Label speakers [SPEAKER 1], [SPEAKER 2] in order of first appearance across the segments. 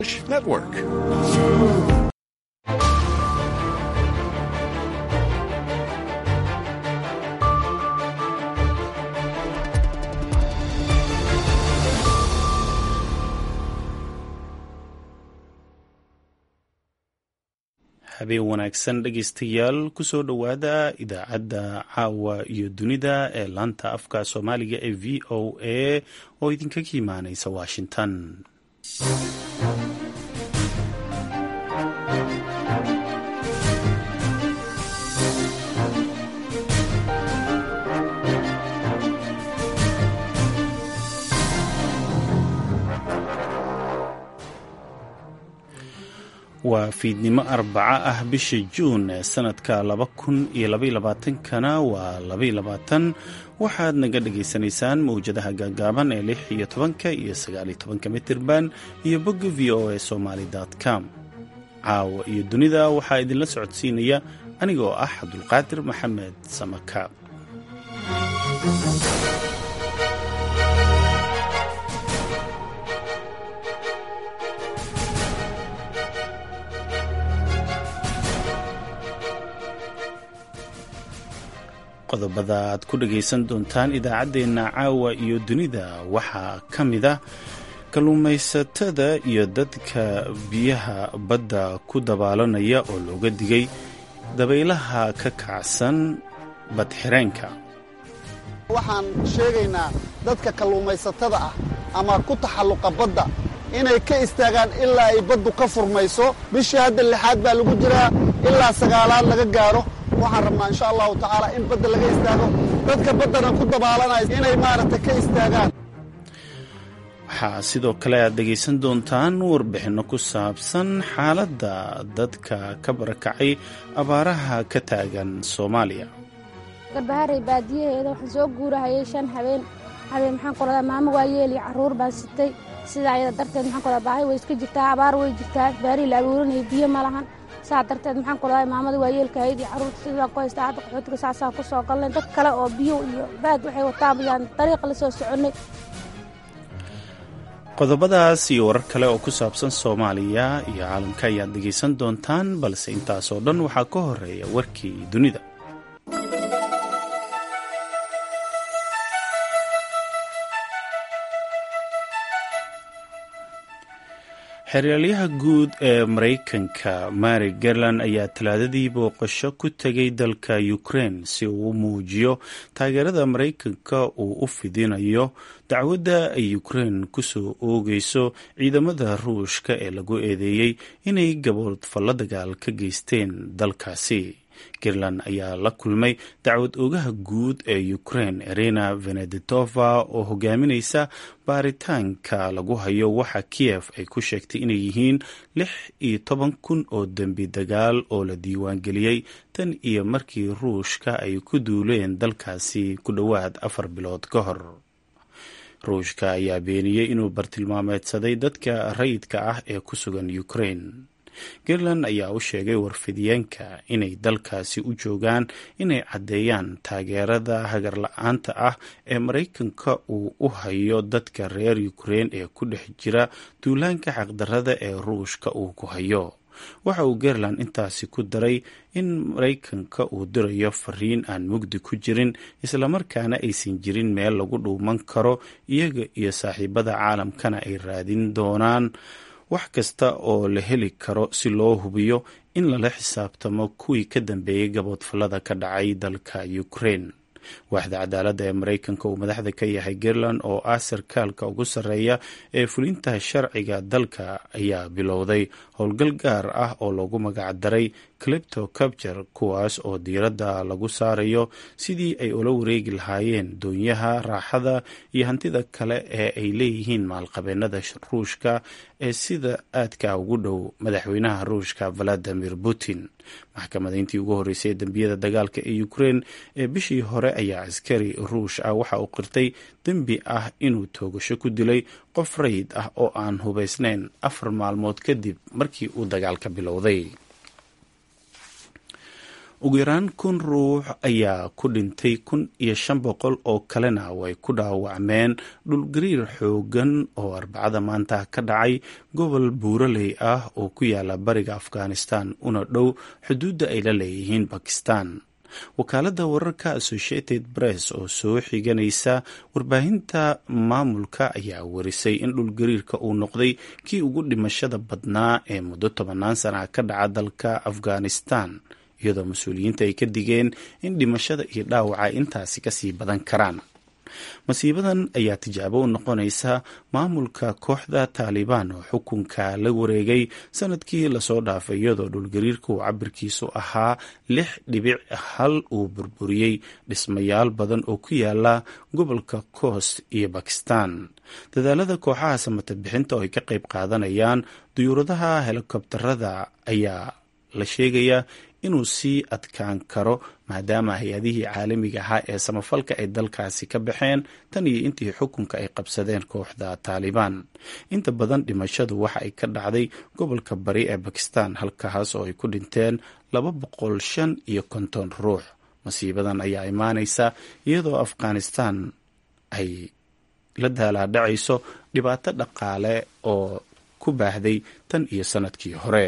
[SPEAKER 1] Network.
[SPEAKER 2] habeen wanaagsan dhegaystayaal kusoo dhowaada idaacadda caawa iyo dunida ee laanta afka soomaaliga ee v o a oo idinkaga imaaneysa washington waa fiidnimo arbaco ah bisha juun ee sanadka laba kun iyo labaylabaatankana waa labaylabaatan waxaad naga dhagaysanaysaan mawjadaha gaagaaban ee lix iyo tobanka iyo sagaaliyo tobanka mitirban iyo bogga v o a somaali com caawa iyo dunida waxaa idinla socodsiinaya anigoo ah cabdulqaadir maxamed samaka qodobada aad ku dhagaysan doontaan idaacaddeenna caawa iyo dunida waxaa ka mid ah kalluumaysatada iyo dadka biyaha badda ku dabaalanaya oo looga digay dabaylaha ka kacsan badxireenka
[SPEAKER 3] waxaan sheegaynaa dadka kalluumaysatada ah ama ku taxalluqa badda inay ka istaagaan ilaa ay baddu ka furmayso bishii hadda lixaad baa lagu jiraa ilaa sagaalaad laga gaaro waxaan rabnaa insha allahu tacaala in badda laga istaago dadka baddana ku dabaalanaya inay maaragtay ka istaagaan
[SPEAKER 2] waxaa sidoo kale aad dhegaysan doontaan warbixinno ku saabsan xaaladda dadka ka barakacay abaaraha ka taagan soomaaliya
[SPEAKER 4] garbaharey baadiyaheeda waxaan soo guurahayay shan habeen habeen maxaan ku radaa maamo waa yeeli carruur baan sitay sidaa ayada darteed maxaan ku radaa baahi way iska jirtaa abaar way jirtaa baarii la abuuranaya biyo ma lahan saa darteed maxaan ku radaa maamada waa yeelkahayd iyo carruurta sidaan ku haystaa hadda qaxootiga saasaan ku soo galnay dad kale oo biyo iyo baad waxay wataan bayaan dariiqa la soo soconnay
[SPEAKER 2] qodobadaas iyo warar kale oo ku saabsan soomaaliya iyo caalamka ayaad dhegaysan doontaan balse intaasoo dhan waxaa ka horeeya warkii dunida xeraalyaha guud ee maraykanka mary garland ayaa talaadadii booqasho ku tegay dalka ukraine si uu u muujiyo taageerada maraykanka uu u fidinayo dacwadda ay ukraine kusoo oogayso ciidamada ruushka ee lagu eedeeyey inay gaboodfallo dagaal ka geysteen dalkaasi garland ayaa la kulmay dacwad oogaha guud ee ukraine erena venedetova oo hogaaminaysa baaritaanka lagu hayo waxa kiyef ay ku sheegtay inay yihiin lix iyo toban kun oo dembi dagaal oo la diiwaangeliyey tan iyo markii ruushka ay ku duuleen dalkaasi ku dhowaad afar bilood ka hor ruushka ayaa beeniyey inuu bartilmaameedsaday dadka rayidka ah ee ku sugan ukraine garland ayaa u sheegay warfidiyeenka inay dalkaasi u joogaan inay caddeeyaan taageerada hagarla-aanta ah ee maraykanka uu u hayo dadka reer ukraine ee ku dhex jira duulaanka xaqdarada ee ruushka uu ku hayo waxa uu garland intaasi ku daray in maraykanka uu dirayo fariin aan mugdi ku jirin islamarkaana aysan jirin meel lagu dhuuman karo iyaga iyo saaxiibada caalamkana ay raadin doonaan wax kasta oo la heli karo si loo hubiyo in lala xisaabtamo kuwii ka dambeeyey gaboodfallada ka dhacay dalka ukraine waaxda cadaaladda ee maraykanka uu madaxda ka yahay garland oo ah sarkaalka ugu sarreeya ee fulinta sharciga dalka ayaa bilowday howlgal gaar ah oo loogu magacdaray clipto capture kuwaas oo diiradda lagu saarayo sidii ay ula wareegi lahaayeen doonyaha raaxada iyo hantida kale ee ay leeyihiin maalqabeennada ruushka ee sida aadka ugu dhow madaxweynaha ruushka valadimir putin maxkamadayntii ugu horreysay ee dembiyada dagaalka ee ukraine ee bishii hore ayaa askari ruush ah waxa uu qirtay dembi ah inuu toogasho ku dilay qof rayid ah oo aan hubaysnayn afar maalmood kadib markii uu dagaalka bilowday ugu yaraan kun ruux ayaa ku dhintay kun iyo shan boqol oo kalena way ku dhaawacmeen dhulgariir xoogan oo arbacada maanta ka dhacay gobol buuraley ah oo ku yaala bariga afghanistan una dhow xuduudda ay la leeyihiin bakistan wakaaladda wararka associated press oo soo xiganaysa warbaahinta maamulka ayaa warisay in dhulgariirka uu noqday kii ugu dhimashada badnaa ee muddo tobannaan sana ka dhaca dalka afghanistan iyadoo mas-uuliyiinta ay ka digeen in dhimashada iyo dhaawaca intaasi kasii badan karaan masiibadan ayaa tijaabo u noqonaysa maamulka kooxda taalibaan oo xukunka la wareegay sanadkii lasoo dhaafay iyadoo dhulgariirka uu cabirkiisu ahaa lix dhibic hal uu burburiyey dhismayaal badan oo ku yaala gobolka coast iyo bakistan dadaalada kooxaha samata bixinta oo ay ka qayb qaadanayaan duyuuradaha helikobtarada ayaa la sheegayaa inuu sii adkaan karo maadaama hay-adihii caalamiga ahaa ee samafalka ay dalkaasi ka baxeen tan iyo intii xukunka ay qabsadeen kooxda taalibaan inta badan dhimashadu waxa ay ka dhacday gobolka bari ee bakistan halkaas oo ay ku dhinteen laba boqol shan iyo konton ruux masiibadan ayaa imaanaysa iyadoo afghanistan ay la daalaadhacayso dhibaato dhaqaale oo ku baahday tan iyo sanadkii hore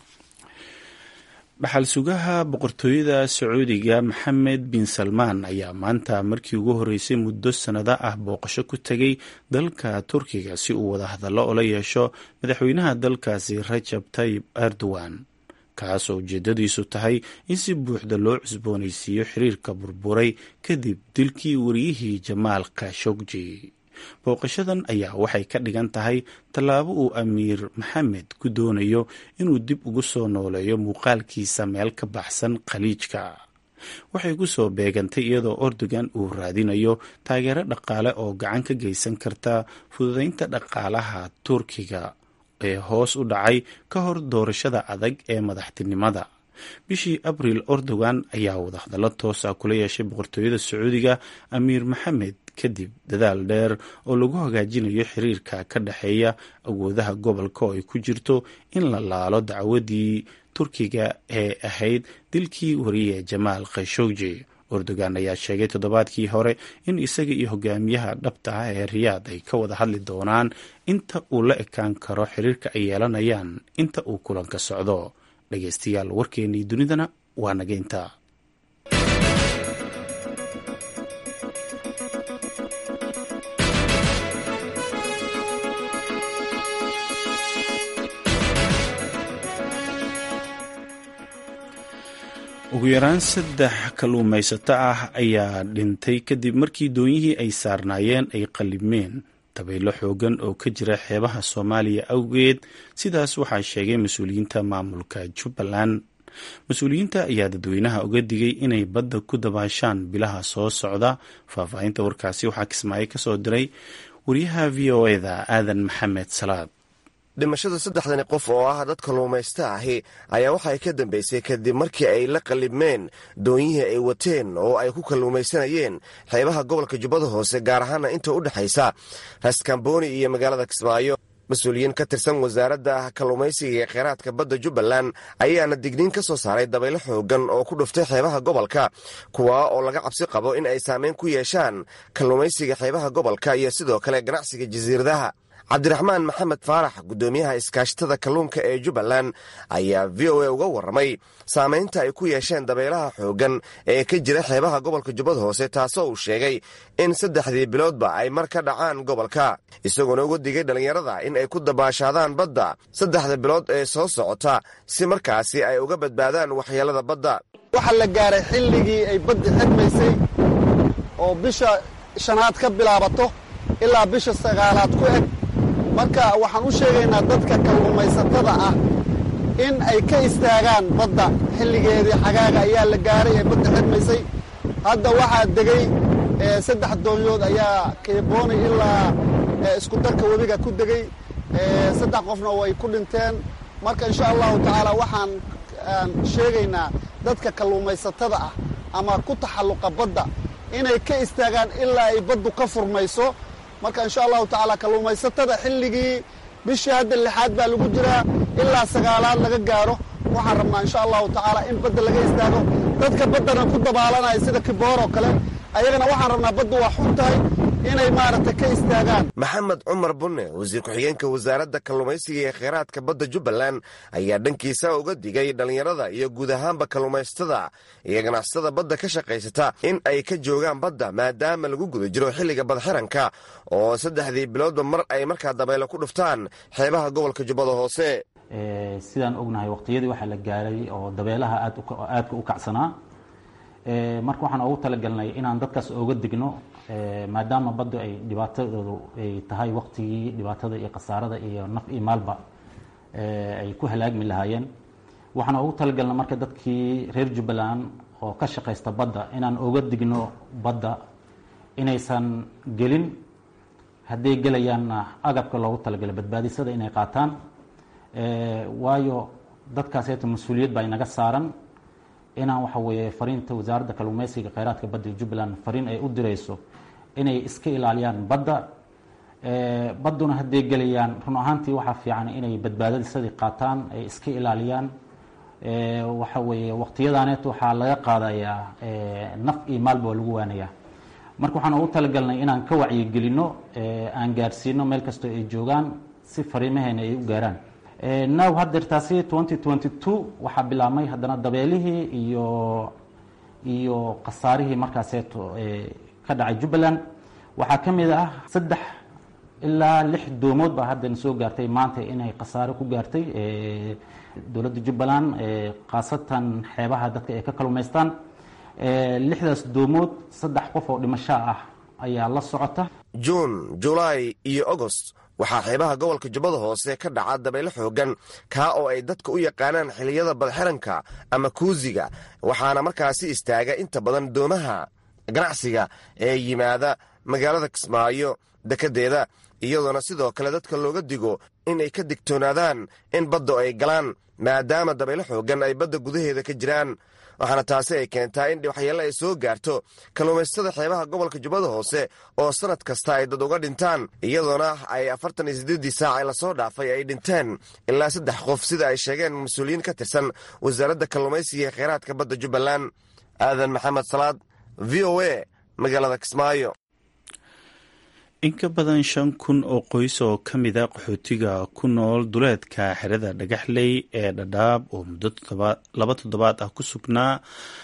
[SPEAKER 2] dhaxal sugaha boqortooyada sacuudiga maxamed bin salmaan ayaa maanta markii ugu horreysay muddo sannado ah booqasho ku tegay dalka turkiga si uu wada hadallo ula yeesho madaxweynaha dalkaasi rajab tayib erdogan kaasoo ujeedadiisu tahay in si buuxda loo cusboonaysiiyo xiriirka burburay kadib dilkii wariyihii jamaal khashogji booqashadan ayaa waxay ka dhigan tahay tallaabo uu amiir maxamed ku doonayo inuu dib ugu soo nooleeyo muuqaalkiisa meel ka baxsan khaliijka waxay ku soo beegantay iyadoo ordogan uu raadinayo taageero dhaqaale oo gacan ka geysan karta fududeynta dhaqaalaha turkiga ee hoos u dhacay ka hor doorashada adag ee madaxtinimada bishii abriil ordogan ayaa wadahadallo toosa kula yeeshay boqortooyada sacuudiga amiir maxamed kadib dadaal dheer oo lagu hagaajinayo xiriirka ka dhexeeya awoodaha gobolka oo ay ku jirto in la laalo dacwadii turkiga ee ahayd dilkii wariye jamaal khashogji ordogan ayaa sheegay toddobaadkii hore in isaga iyo hogaamiyaha dhabta ah ee riyaad ay ka wada hadli doonaan inta uu la ekaan karo xiriirka ay yeelanayaan inta uu kulanka socdo dhegeystayaal warkeennii dunidana waa nageynta ugu yaraan saddex kalluumaysato ah ayaa dhintay kadib markii doonyihii ay saarnaayeen ay qallimeen dabaylo xoogan oo ka jira xeebaha soomaaliya awgeed sidaas waxaa sheegay mas-uuliyiinta maamulka jubbaland mas-uuliyiinta ayaa dadweynaha uga digay inay badda ku dabaashaan bilaha soo socda faahfaahinta warkaasi waxaa kismaayo ka soo diray wariyaha v o eda aadan maxamed salaad
[SPEAKER 1] dhimashada saddexdani qof oo ah dad kalluumaysta ahi ayaa waxa ay ka dambaysay kadib markii ay la qallibmeen doonyihii ay wateen oo ay ku kalluumaysanayeen xeebaha gobolka jubbada hoose gaar ahaana inta u dhexaysa raaskambooni iyo magaalada kismaayo mas-uuliyiin ka tirsan wasaaradda kalluumaysiga ee kheyraadka badda jubbaland ayaana digniin ka soo saaray dabaylo xoogan oo ku dhuftay xeebaha gobolka kuwaa oo laga cabsi qabo in ay saameyn ku yeeshaan kalluumaysiga xeebaha gobolka iyo sidoo kale ganacsiga jasiiradaha cabdiraxmaan maxamed faarax guddoomiyaha iskaashatada kalluunka ee jubbaland ayaa v o a uga warramay saamaynta ay ku yeesheen dabaylaha xooggan ee ka jira xeebaha gobolka jubbada hoose taasoo uu sheegay in saddexdii biloodba ay mar ka dhacaan gobolka isagoona uga digay dhallinyarada in ay ku dabaashaadaan badda saddexda bilood ee soo socota si markaasi ay uga badbaadaan waxyeelada badda
[SPEAKER 3] waxaa la gaaray xilligii ay baddi xidmaysay oo bisha shanaad ka bilaabato ilaa bisha sagaalaad ku eg marka waxaan u sheegaynaa dadka kalluumaysatada ah in ay ka istaagaan badda xilligeedii xagaaga ayaa la gaaray ee badda xidmaysay hadda waxaa degay saddex doonyood ayaa keeboonay ilaa isku darka webiga ku degey saddex qofna way ku dhinteen marka insha allahu tacaala waxaan sheegaynaa dadka kalluumaysatada ah ama ku taxalluqa badda inay ka istaagaan ilaa ay baddu ka furmayso marka insha allahu tacaala kalluumaysatada xilligii bishii hadda lixaad baa lagu jiraa ilaa sagaalaad laga gaaro waxaan rabnaa insha allahu tacaala in badda laga istaago dadka baddana ku dabaalanaya sida kibooroo kale ayagana waxaan rabnaa baddu waa xun tahay inay maaragtay ka istaagaan
[SPEAKER 1] maxamed cumar bunne wasiir ku-xigeenka wasaaradda kalluumaysiga ee kheyraadka badda jubbaland ayaa dhankiisa uga digay dhallinyarada iyo guud ahaanba kalluumaysatada iyo ganacsatada badda ka shaqaysata in ay ka joogaan badda maadaama lagu guda jiro xilliga badxiranka oo saddexdii biloodba mar ay markaa dabeelo ku dhuftaan xeebaha gobolka jubbada hoose
[SPEAKER 5] sidaan ognahay waqtiyadii waxaa la gaaray oo dabeelaha aadka u kacsanaa marka waxaan ugu talagalnay inaan dadkaas ooga digno maadaama baddu ay dhibaatadoodu ay tahay waqtigii dhibaatada iyo khasaarada iyo naf iyo maalba ay ku halaagmi lahaayeen waxaan ugu talagalnay marka dadkii reer jubbaland oo ka shaqaysta badda inaan ooga digno badda inaysan gelin hadday gelayaanna agabka loogu talagalay badbaadisada inay qaataan waayo dadkaaseeta mas-uuliyad baa inaga saaran inaan waxa weeye fariinta wasaaradda kalluumeysiga kheyraadka badda jubbaland fariin ay u dirayso inay iska ilaaliyaan badda badduna hadday gelayaan run ahaantii waxaa fiican inay badbaadadisadii qaataan ay iska ilaaliyaan waxa weeye waqtiyadaaneet waxaa laga qaadayaa naf iyo maalba waa lagu waanayaa marka waxaan ugu talagalnay inaan ka wacyigelino aan gaarsiino meel kastoo ay joogaan si fariimaheena ay u gaaraan now hadeertaasi twenty twenty two waxaa bilaabmay haddana dabeelihii iyo iyo khasaarihii markaaseeto ka dhacay jubbaland waxaa ka mid ah saddex ilaa lix doomood baa haddana soo gaartay maanta inay khasaare ku gaartay dowladda jubbaland khaasatan xeebaha dadka ay ka kalumaystaan lixdaas doomood saddex qof oo dhimasho ah ayaa la socota
[SPEAKER 1] juun julaay iyo agost waxaa xeebaha gobolka jubbada hoose ka dhaca dabaylo xoogan kaa oo ay dadka u yaqaanaan xilliyada badxiranka ama kuusiga waxaana markaasi istaaga inta badan doomaha ganacsiga ee yimaada magaalada kismaayo dekeddeeda iyadoona sidoo kale dadka looga digo inay ka digtoonaadaan in badda ay galaan maadaama dabaylo xoogan ay badda gudaheeda ka jiraan waxaana taasi ay keentaa in waxyeelle ay soo gaarto kalluumaysatada xeebaha gobolka jubbada hoose oo sannad kasta ay dad uga dhintaan iyadoona ay afartan iyo siddeeddii saac ee lasoo dhaafay ay dhinteen ilaa saddex qof sida ay sheegeen mas-uuliyiin ka tirsan wasaaradda kalluumaysiga ee kheyraadka badda jubbaland aadan maxamed salaad v o a magaalada kismaayo
[SPEAKER 2] in ka badan shan kun oo qoys oo ka mida qaxootiga ku nool duleedka xerada dhagaxley ee dhadhaab oo muddo laba toddobaad ah ku sugnaa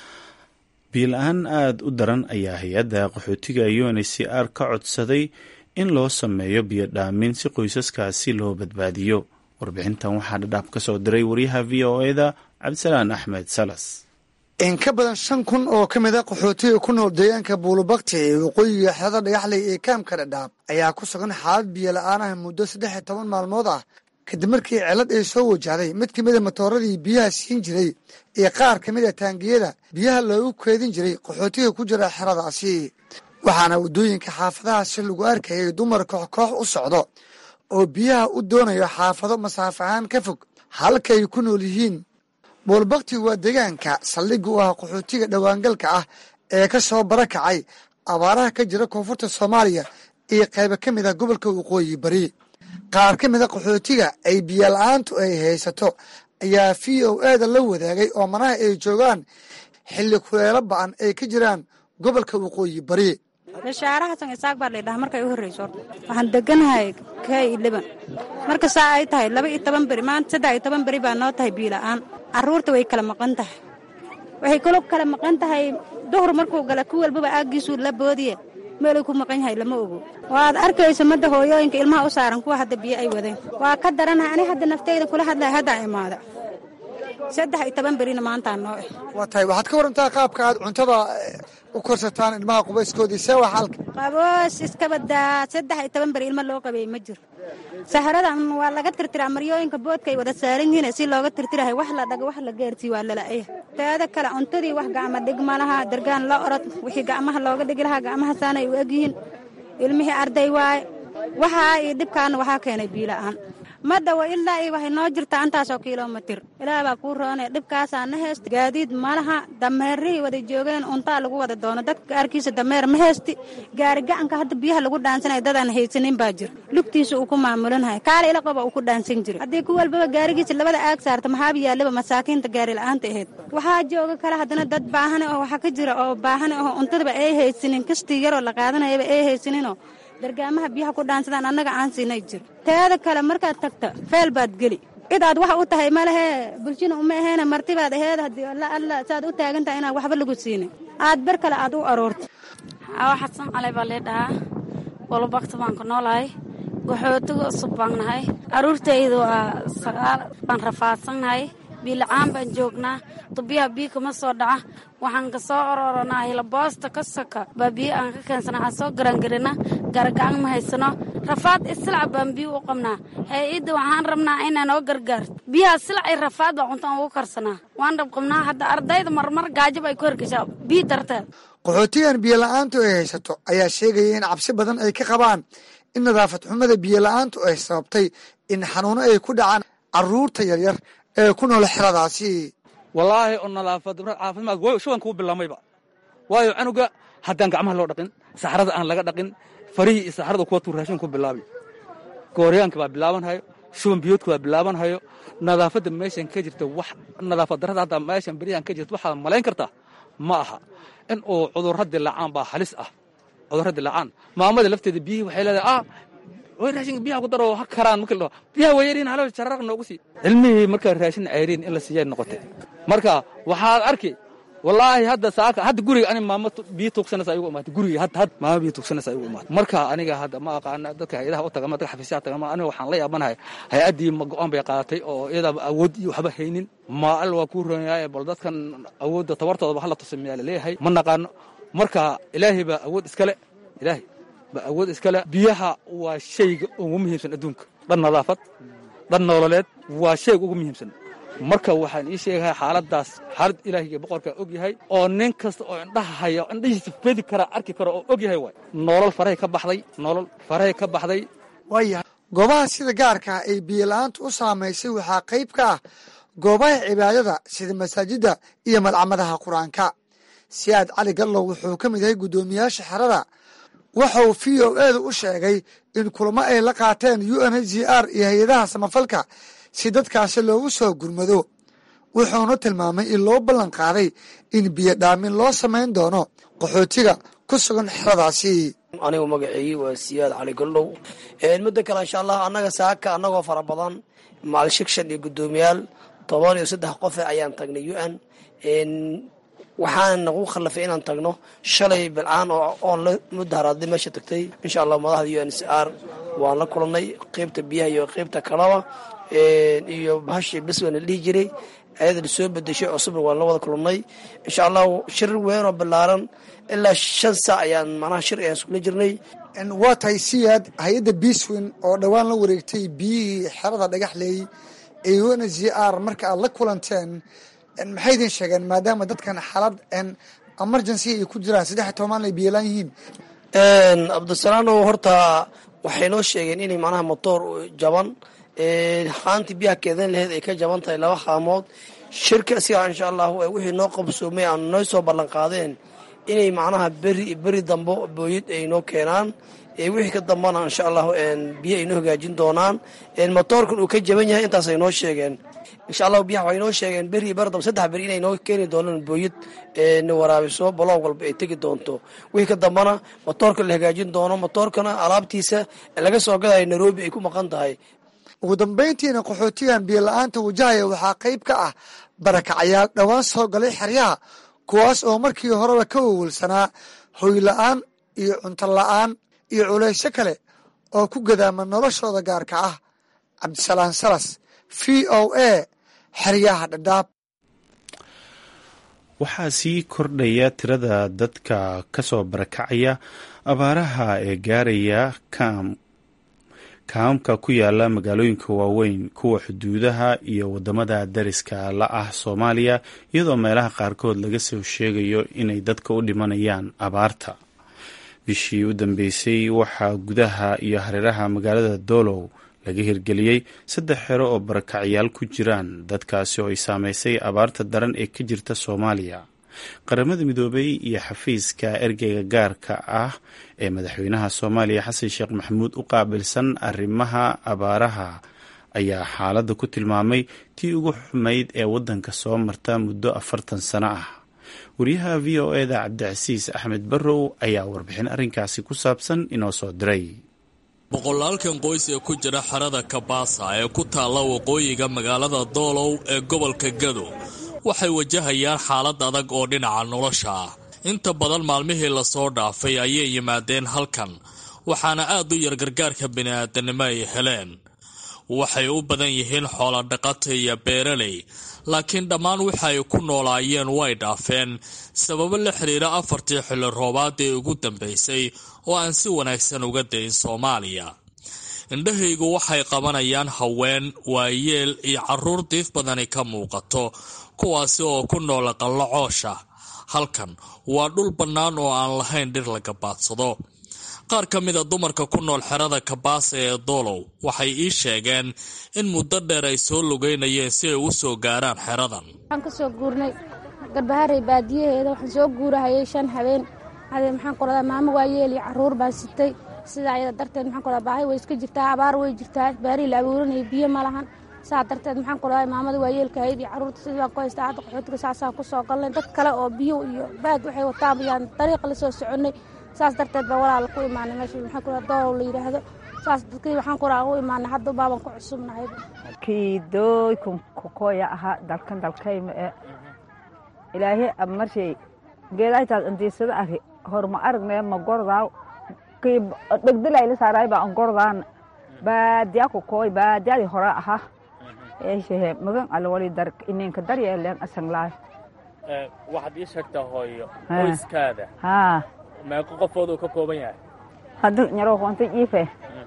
[SPEAKER 2] biila-aan aada u daran ayaa hay-adda qaxootiga unhcr ka codsaday in loo sameeyo biyo dhaamin si qoysaskaasi loo badbaadiyo warbixintan waxaa dhadhaab ka soo diray wariyaha v o eda cabdisalaan axmed salas
[SPEAKER 6] in ka badan shan kun oo ka mid a qaxootiga ku nool deegaanka buulubakti ee waqooyiga xerada dhagaxley ee kaamka dhadhaab ayaa ku sugan xaalad biyo la-aan ah muddo saddex iyo toban maalmood ah kadib markii cilad ay soo wajahday mid ka mida matooradii biyaha siin jiray iyo qaar ka mid a taangiyada biyaha loogu keedin jiray qaxootiga ku jira xeradaasi waxaana waddooyinka xaafadahaasi lagu arkayay dumar koox koox u socdo oo biyaha u doonayo xaafado masaaf ahaan ka fog halkay ku nool yihiin buulbakti waa deegaanka saldhigga u ah qaxootiga dhowaangalka ah ee ka soo barakacay abaaraha ka jira koonfurta soomaaliya iyo qaybo ka mid ah gobolka waqooyi bari qaar ka mid a qaxootiga ay biyola-aantu ay haysato ayaa v o eda la wadaagay oo manaha ay joogaan xilli kuleelo ba-an ay ka jiraan gobolka waqooyi bari
[SPEAKER 7] bashaare xasan isaaq baa laydhaha markay u horreyso horta waxaan deganahay k liban marka saa ay tahay laba iyo toban beri maanta saddex iyo toban beri baa noo tahay biila-aan carruurta way kala maqan tahay waxay kalo kala maqan tahay duhur markuu gala ku walbaba aaggiisuu la boodiye meeluu ku maqan yahay lama ogo waad arkayso madda hooyooyinka ilmaha u saaran kuwa hadda biyo ay wadeen waa ka daranahay ani hadda nafteyda kula hadlaya haddaa imaada saddex iyo toban berina maantaa noo eh
[SPEAKER 6] waa tahay waxaad ka warantaa qaabka aad cuntada u korsataan ilmaha qubayskoodii see waa xaalka
[SPEAKER 7] qaboos iska badaa saddex iyo toban beri ilmo loo qabeeyey ma jiro saharadan waa laga tirtiraa maryooyinka boodka ay wada saaran yihiin si looga tirtirahay wax la dhago wax la gaarsiiy waa lala'aya teeda kale cuntadii wax gacma dhig ma laha dargaan la orod wixii gacmaha looga dhigi lahaa gacmaha saanay u egyihiin ilmihii arday waaye waxaa iyo dhibkaana waxaa keenay biila'aan ma dhawo ilaa iyo waxay noo jirtaa intaasoo kilomitir ilaah baa kuu roonaya dhibkaasaa na heesta gaadiid malaha dameerihii wada joogeen untaa lagu wada doono dadka gaarkiisa dameer ma heesti gaari gacanka hadda biyaha lagu dhaansanaya dadaan haysanin baa jira lugtiisa uu ku maamulinaya kaale ila qoba uu ku dhaansan jiray haddii ku walbaba gaarigiisa labada aag saarta maxaaba yaallaba masaakiinta gaari la-aanta ahayd waxaa jooga kale haddana dad baahane oo waxaa ka jira oo baahane oo untadaba ay haysanin kastii yaroo la qaadanayaba ay haysaninoo dargaamaha biyaha ku dhaansadaan annaga aan siinay jiro teeda kale markaad tagta feel baad geli cid aad wax u tahay ma lehe bulshina uma aheena martibaad aheed haddii alla alla saad u taagan tahay inaan waxba lagu siinin aad ber kale aad u aroorta
[SPEAKER 8] xawa xasan calay baa lee dhahaa bolobakta baan ku noolahay waxootiga cusub baan nahay aruurtayda waa sagaal baan rafaadsannahay biila'aan baan joognaa dubiyaha biyo kama soo dhaca waxaan ka soo ororanaa hilaboosta ka soka baa biyo aan ka keensana waxaan soo garangarina garagacan ma haysano rafaad islac baan biyo u qabnaa hay-adda waxaan rabnaa inaa noo gargaarto biyaha silac iyo rafaad baa cuntaan ugu karsanaa waan dhab qabnaa hadda ardayda marmar gaajab ay ku hergeshaa biyo darteed
[SPEAKER 6] qaxootigan biyola-aantu ay haysato ayaa sheegaya in cabsi badan ay ka qabaan in nadaafad xumada biyola-aantu ay sababtay in xanuuno ay ku dhacaan caruurta yaryar ee ku nool xeradaasi
[SPEAKER 9] wallaahi oo nadaafad caafimaad way shuban kuu bilaamayba waayo canuga haddaan gacmaha loo dhaqin saxrada aan laga dhaqin farihii iyo saxrada kuwa tuu raashin ku bilaabi gooryaanka baa bilaabanhayo shuban biyoodka baa bilaabanhayo nadaafadda meeshan ka jirta wax nadaafad darrada hadda meeshan beryahan ka jirta waxaad malayn kartaa ma aha in uu cudurro dilaacaan baa halis ah cudurro dilaacaan maamada lafteeda biyihii waxay leedahay ah way raashinka biyaha ku daro ha karaan markii la dhaho biyaha way yariin halo jararaq noogu sii cilmihii markaa raashin ceyriin in la siiyay noqotay marka waxaad arki wallaahi hadda saaka hadda guriga ani maamo biyo tuugsanaysa ayugu imaatay guriga hadda hadda maamo biyo tuugsanaysa ayugu imaatay marka aniga hadda ma aqaana dadka hay-adaha u tagama dadka xafiisyaha tagama aniga waxaan la yaabanahay hay-addii ma go-aan bay qaadatay oo iyadaaba awood iyo waxba haynin ma al waa kuu roonyahay bal dadkan awoodda tabartoodaba hala tusa miyaa laleeyahay ma naqaano marka ilaahay baa awood iskale ilaahay ba awood iskale biyaha waa shayga ugu muhiimsan adduunka dhan nadaafad dhan nololeed waa shayga ugu muhiimsan marka waxaan ii sheegahay xaaladaas xaalad ilaahiga boqorkaa og yahay oo nin kasta oo indhaha haya indhahiisa fedi kara arki karo oo og yahay waay nolol farahay ka baxday nolol farahay ka baxday
[SPEAKER 6] waayahay goobaha sida gaarka ah ay biyola-aantu u saamaysay waxaa qayb ka ah goobaha cibaadada sida masaajidda iyo malcamadaha qur-aanka siyaad cali gallow wuxuu ka mid yahay guddoomiyaasha xerada waxa uu v o edu u sheegay in kulamo ay la qaateen u n h g r iyo hay-adaha samafalka si dadkaasi loogu soo gurmado wuxuuna tilmaamay in loo ballan qaaday in biyo dhaamin loo samayn doono qaxootiga ku sugan xeradaasi
[SPEAKER 10] anigu magaceeyi waa siyaad cali gollow muddo kale insha allah annaga saaka annagoo fara badan macal shigshan iyo guddoomiyaal toban iyo saddex qofe ayaan tagnay u n waxaan nagu khallafay inaan tagno shalay bilcaan oon la mudaharaadlay meesha tagtay insha allah madaxda u n c r waan la kulannay qeybta biyaha iyo qeybta kalaba iyo bahashii biswan la dhihi jiray ayada la soo bedeshay cusubna waan la wada kulannay insha allahu shir weynoo ballaaran ilaa shan saac ayaan manaha shir ayaan iskula jirnay
[SPEAKER 6] waa tahay siyaad hay-adda biswin oo dhowaan la wareegtay biyihii xerada dhagaxleey ee u n c r marka aad la kulanteen maxay idin sheegeen maadaama dadkan xaalad emergency ay ku jiraan saddex toban ay biyolaan yihiin
[SPEAKER 10] cabdisalaano horta waxay noo sheegeen inay macnaha motoor jaban haantii biyaha keedan laheyd ay ka jaban tahay laba haamood shirka asiga insha allahu wixii noo qabsoomay aan noo soo ballan qaadeen inay macnaha beri beri dambo booyad ay noo keenaan wixii ka dambana insha allahu biyo ay noo hagaajin doonaan motoorkan uu ka jaban yahay intaas ay noo sheegeen insha allahu biyaha waxay noo sheegeen beri bar dambe saddex beri inay noo keeni doonaan booyad na waraabiso baloog walba ay tegi doonto wixii ka dambana motoorka la hagaajin doono motoorkana alaabtiisa laga soo gadayo nairobi ay ku maqan tahay
[SPEAKER 6] ugu dambayntiina qaxootigan biyo la-aanta wajahaya waxaa qayb ka ah barakacayaal dhowaan soo galay xeryaha kuwaas oo markii horeba ka wawalsanaa hoy la-aan iyo cunto la-aan iyo culaysyo kale oo ku gadaama noloshooda gaarka ah cabdisalaan salas v o a xeryaha dhadhaab
[SPEAKER 2] waxaa sii kordhaya tirada dadka kasoo barakacaya abaaraha ee gaaraya kam kaamka ku yaala magaalooyinka waaweyn kuwa xuduudaha iyo wadamada dariska la ah soomaaliya iyadoo meelaha qaarkood laga soo sheegayo inay dadka u dhimanayaan abaarta bishii u dambeysay waxaa gudaha iyo hareeraha magaalada doolow laga hirgeliyey saddex xero oo barakacyaal ku jiraan dadkaasi oo ay saameysay abaarta daran ee ka jirta soomaaliya qaramada midoobay iyo xafiiska ergeyga gaarka ah ee madaxweynaha soomaaliya xasan sheekh maxamuud u qaabilsan arrimaha abaaraha ayaa xaaladda ku tilmaamay tii ugu xumayd ee waddanka soo marta muddo afartan sano ah wariyaha v o eda cabdicasiis axmed barrow ayaa warbixin arrinkaasi ku saabsan inoo soo diray
[SPEAKER 11] boqolaalkan qoys ee ku jira xerada kabaasa ee ku taalla waqooyiga magaalada doolow ee gobolka gado waxay wajahayaan xaalad adag oo dhinaca nolosha ah inta badan maalmihii lasoo dhaafay ayay yimaadeen halkan waxaana aad u yar gargaarka bini'aadanimo ay heleen waxay u badan yihiin xoolodhaqata iyo beeraley laakiin dhammaan waxa ay ku noolaayeen way dhaafeen sababo la xidhiira afartii xilli roobaad ee ugu dambaysay oo aan si wanaagsan uga dayn soomaaliya indhahaygu waxay qabanayaan haween waayeel iyo carruur diif badani ka muuqato kuwaasi oo ku noola qallo coosha halkan waa dhul bannaan oo aan lahayn dhir la gabaadsado qaar ka mida dumarka ku nool xerada kabaasa ee doolow waxay ii sheegeen in muddo dheer ay soo lugeynayeen si ay u soo gaaraan xeradan
[SPEAKER 4] waxaan ka soo guurnay garbaharey baadiyaheeda waxaan soo guurahayay shan habeen hadee maxaan ku radaa maamo waayeel iyo carruur baan sitay sidaa ayada darteed maxaan ku radaa baahi way iska jirtaa abaar way jirtaa baarii la abuuranaya biyo ma lahan saa darteed maxaan ku radaa maamada waayeelka ahayd iyo carruurta sidii baan ku haystaa hadda qaxootiga saasaan ku soo galnay dad kale oo biyo iyo baad waxay wataan ayaan dariiqa la soo soconnay saas darteed baa walaala ku imaanay meesha maxaan ku radaa doolow la yidhaahdo saas dadkii waxaan ku radaa u imaanay hadda baaban ku cusubnahayba
[SPEAKER 12] kiidooykun kokoya ahaa dalkan dalkayma ee ilaahay ab marshay geedaytaas andiisada ari horma aragnee ma gordaaw kii dhegdilayla saaraay baa an gordaana baadiyaa kokooy baadiyadii hore ahaa eeshehe magan alwali dar ininka daryeeleen asanglaayo
[SPEAKER 13] waxaad ii sheegtaa hooyo qoyskaada
[SPEAKER 12] haa
[SPEAKER 13] meeqo qofood uu ka kooban yahay
[SPEAKER 12] hadda nyaroo hoonta jiife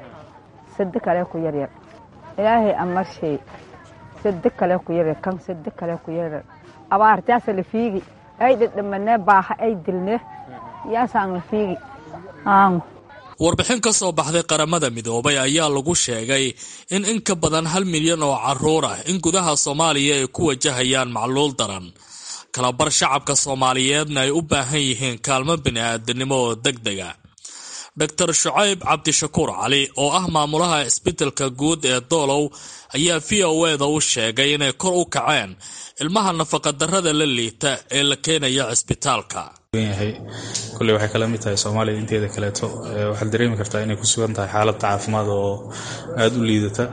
[SPEAKER 12] sade kale ku yaryar ilaahay amarshay sade kale ku yaryar kan sade kale ku yaryar abaartaasa la fiigi ay dhedhamanee baaha ay dilne yaasaan la fiigi aangu
[SPEAKER 11] warbixin ka soo baxday qaramada midoobay ayaa lagu sheegay in in ka badan hal milyan oo carruur ah in gudaha soomaaliya ay ku wajahayaan macluul daran kalabar shacabka soomaaliyeedna ay u baahan yihiin kaalmo bini'aadanimo oo deg dega doctor shucayb cabdishakuur cali oo ah maamulaha isbeddelka guud ee doolow ayaa v o eda u sheegay inay kor u kaceen ilmaha nafaqadarrada la liita ee la keenaya cisbitaalka
[SPEAKER 14] yahay kulley waxay kala mid tahay soomaaliya inteeda kaleeto waxaad dareemi kartaa inay ku sugan tahay xaaladda caafimaad oo aada u liidata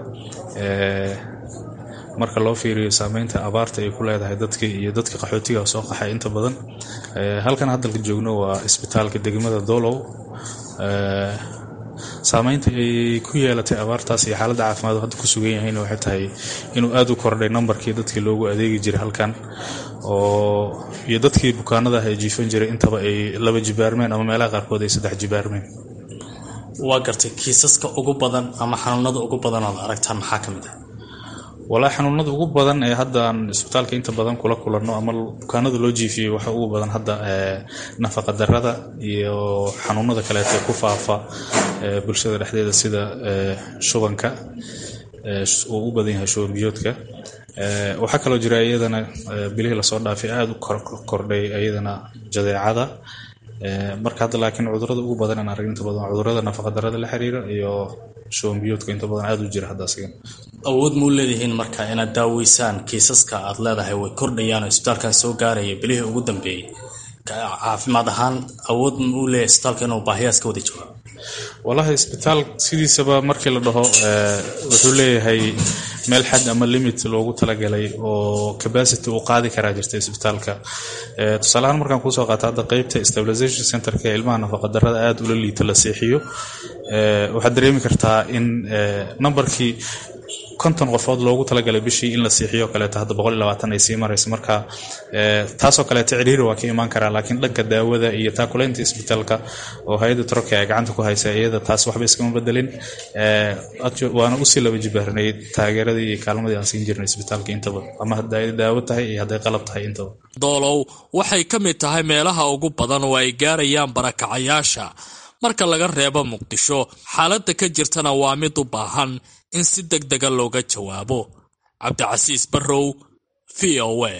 [SPEAKER 14] marka loo fiiriyo saameynta abaarta ay ku leedahay dadkii iyo dadka qaxootiga soo qaxay inta badan halkan haddalka joogno waa isbitaalka degmada doolow saameynta ay ku yeelatay abaartaas iyo xaaladda caafimaad oo hadda ku sugan yahayna waxay tahay inuu aada u kordhay nambarkii dadkii loogu adeegi jiray halkan oo iyo dadkii bukaanada ah ee jiifan jiray intaba ay laba jibaarmeen ama meelaha qaarkood ay saddex jibaarmeen
[SPEAKER 11] waa gartay kiisaska ugu badan ama xanuunada ugu badan ood aragtaan maxaa ka mid ah
[SPEAKER 14] walaa xanuunada ugu badan ee hadda aan isbitaalka inta badan kula kulanno ama bukaanada loo jiifiyey waxa ugu badan hadda nafaqa darada iyo xanuunada kaleeto ee ku faafa bulshada dhexdeeda sida shubanka uu u badan yahay shuban biyoodka waxaa kaloo jira iyadana bilihii lasoo dhaafay aada u kordhay iyadana jadeecada marka hadda laakiin cudurada ugu badan aan arag inta badan cudurada nafaqadarada la xiriira iyo shuban biyoodka inta badan aada u jira hadda asigan
[SPEAKER 11] awood muu leedihiin marka inaad daaweysaan kiisaska aad leedahay way kordhayaan oo isbitaalkan soo gaaraya bilihii ugu dambeeyey caafimaad ahaan awood muu leeyahay isbitaalka inuu baahiyaas ka wada jawaabo
[SPEAKER 14] walahi isbitaal sidiisaba markii la dhaho wuxuu leeyahay meel xad ama limit loogu talagalay oo capacity uu qaadi karaa jirta isbitaalka tusaaleahaan markaan kuusoo qaata hadda qeybta stabilization centerka ee ilmaha nafaqadarada aada ula liita la seexiyo waxaad dareemi kartaa in nambarkii konton qofood loogu talagalay bishii in la siixiyo kaleeto hadda boqol iyo labaatan ay sii marayso marka taasoo kaleeto ciriiri waa ka imaan karaa laakiin dhanka daawada iyo taakulaynta isbitaalka oo hay-adda turkiya ay gacanta ku haysa iyada taas waxba iskama bedelin waana usii laba jibaarnay taageeradii iyo kaalmadii aan siin jirnay isbitaalka intaba ama hadday daawo tahay iyo hadday qalab tahay intaba
[SPEAKER 11] doolow waxay ka mid tahay meelaha ugu badan oo ay gaarayaan barakacayaasha marka laga reebo muqdisho xaaladda ka jirtana waa mid u baahan in si deg dega looga jawaabo cabdicasiis barrow v o a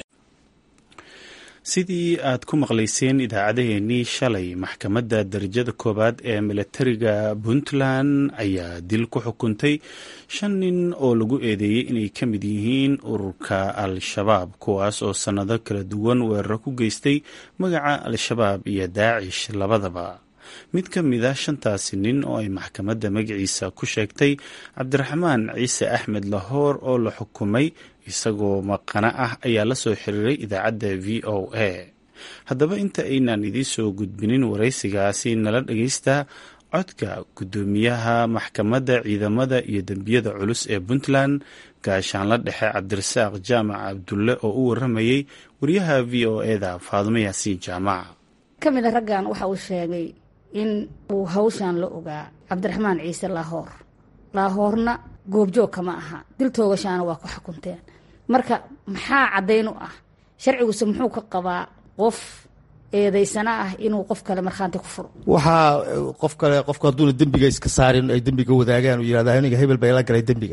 [SPEAKER 2] sidii aad ku maqlayseen idaacadeheennii shalay maxkamadda darajada koowaad ee milatariga puntland ayaa dil ku xukuntay shan nin oo lagu eedeeyey inay ka mid yihiin ururka al-shabaab kuwaas oo sannado kala duwan weeraro ku geystay magaca al-shabaab iyo daacish labadaba mid ka mid a shantaasi nin oo ay maxkamadda magaciisa ku sheegtay cabdiraxmaan ciise axmed lahoor oo la xukumay isagoo maqano ah ayaa la soo xiriiray idaacadda v o a haddaba inta aynaan idiin soo gudbinin waraysigaasi nala dhagaysta codka guddoomiyaha maxkamadda ciidamada iyo dembiyada culus ee puntland gaashaanla dhexe cabdirasaaq jaamac cabdulle oo u waramayey wariyaha v o eda faadumo yaasiin jaamac
[SPEAKER 15] ka mid a raggan waxa uu sheegay in uu hawshan la ogaa cabdiraxmaan ciise laahoor laahoorna goobjoog kama aha dil toogashaana waa ku xukunteen marka maxaa caddayn u ah sharciguse muxuu ka qabaa qof eedaysana ah inuu qof kale markhaanti ku furo
[SPEAKER 16] waxaa qof kale qofku hadduuna dembiga iska saarin ay dembiga wadaagaan uu yirahda aniga hebel bay la galay dembiga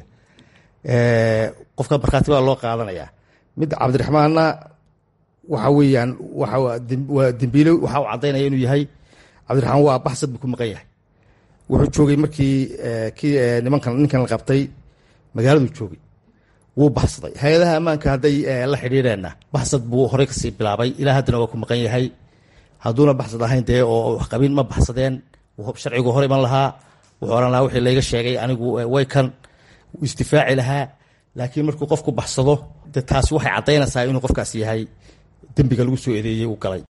[SPEAKER 16] qofka markhaati baa loo qaadanayaa mid cabdiraxmaanna waxa weeyaan waa dembiile waxa uu caddaynaya inuu yahay cabdiraxmaan waa baxsad buu ku maqan yahay wuxuu joogay markii kii nimankan ninkan la qabtay magaaladuu joogay wuu baxsaday hay-adaha ammaanka hadday la xidhiireenna baxsad buu horey kasii bilaabay ilaa haddana waa ku maqan yahay hadduuna baxsad ahayn dee oo waxqabin ma baxsadeen sharcigu hor iman lahaa wuxuu ohan lahaa wixii layga sheegay anigu way kan wuu isdifaaci lahaa laakiin markuu qofku baxsado de taasi waxay caddaynaysaa inuu qofkaas yahay dembiga lagu soo eedeeyey uu galay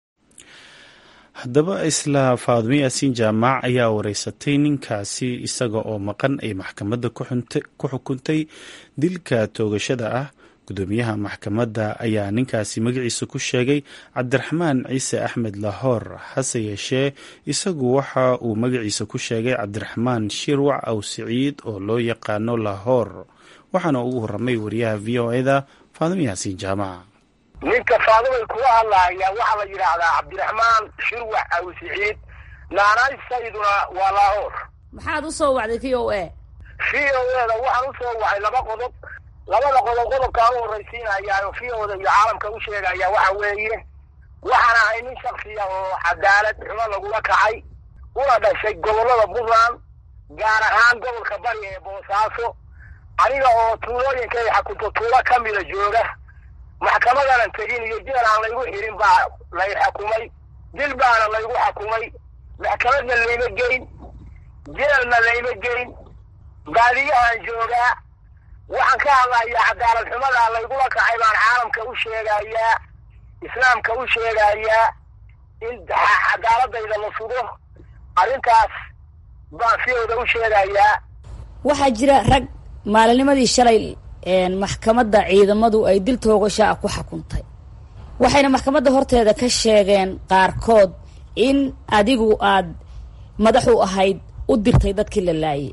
[SPEAKER 2] haddaba isla faadumo yaasiin jaamac ayaa wareysatay ninkaasi isaga oo maqan ay maxkamadda ku xukuntay dilka toogashada ah gudoomiyaha maxkamadda ayaa ninkaasi magaciisa ku sheegay cabdiraxmaan ciise axmed lahoor hase yeeshee isagu waxa uu magaciisa ku sheegay cabdiraxmaan shirwac aw siciid oo loo yaqaano lahoor waxaana ugu horamay wariyaha v o eda faadumo yaasiin jaamac
[SPEAKER 17] ninka faadumay kuga hadlaaya waxaa la yidhaahdaa cabdiraxmaan shirwax aw siciid naanaysayduna waa laahoor
[SPEAKER 15] maxaad u soo wacday v o a
[SPEAKER 17] v o eda waxaan u soo wacay laba qodob labada qodob qodobkaan u horraysiinayaa v oda iyo caalamka u sheegaya waxa weeye waxaan ahay nin shaksiya oo cadaalad xumo lagula kacay una dhashay gobollada puntland gaar ahaan gobolka bari ee boosaaso aniga oo tuulooyinka ay xakunto tuulo ka mida jooga maxkamadanan tegin iyo jeel aan laygu xirin baa lay xakumay dil baana laygu xakumay maxkamadna layma geyn jeelna layma geyn baadiyahaan joogaa waxaan ka hadlayaa cadaalad xumadaa laygula kacay baan caalamka u sheegayaa islaamka u sheegayaa in cadaaladayda la sugo arrintaas baan fiyowda u sheegayaa
[SPEAKER 15] waxaa jira rag maalinimadii shalay maxkamadda ciidamadu ay dil toogasho ah ku xukuntay waxayna maxkamadda horteeda ka sheegeen qaarkood in adigu aad madax u ahayd u dirtay dadkii la laayay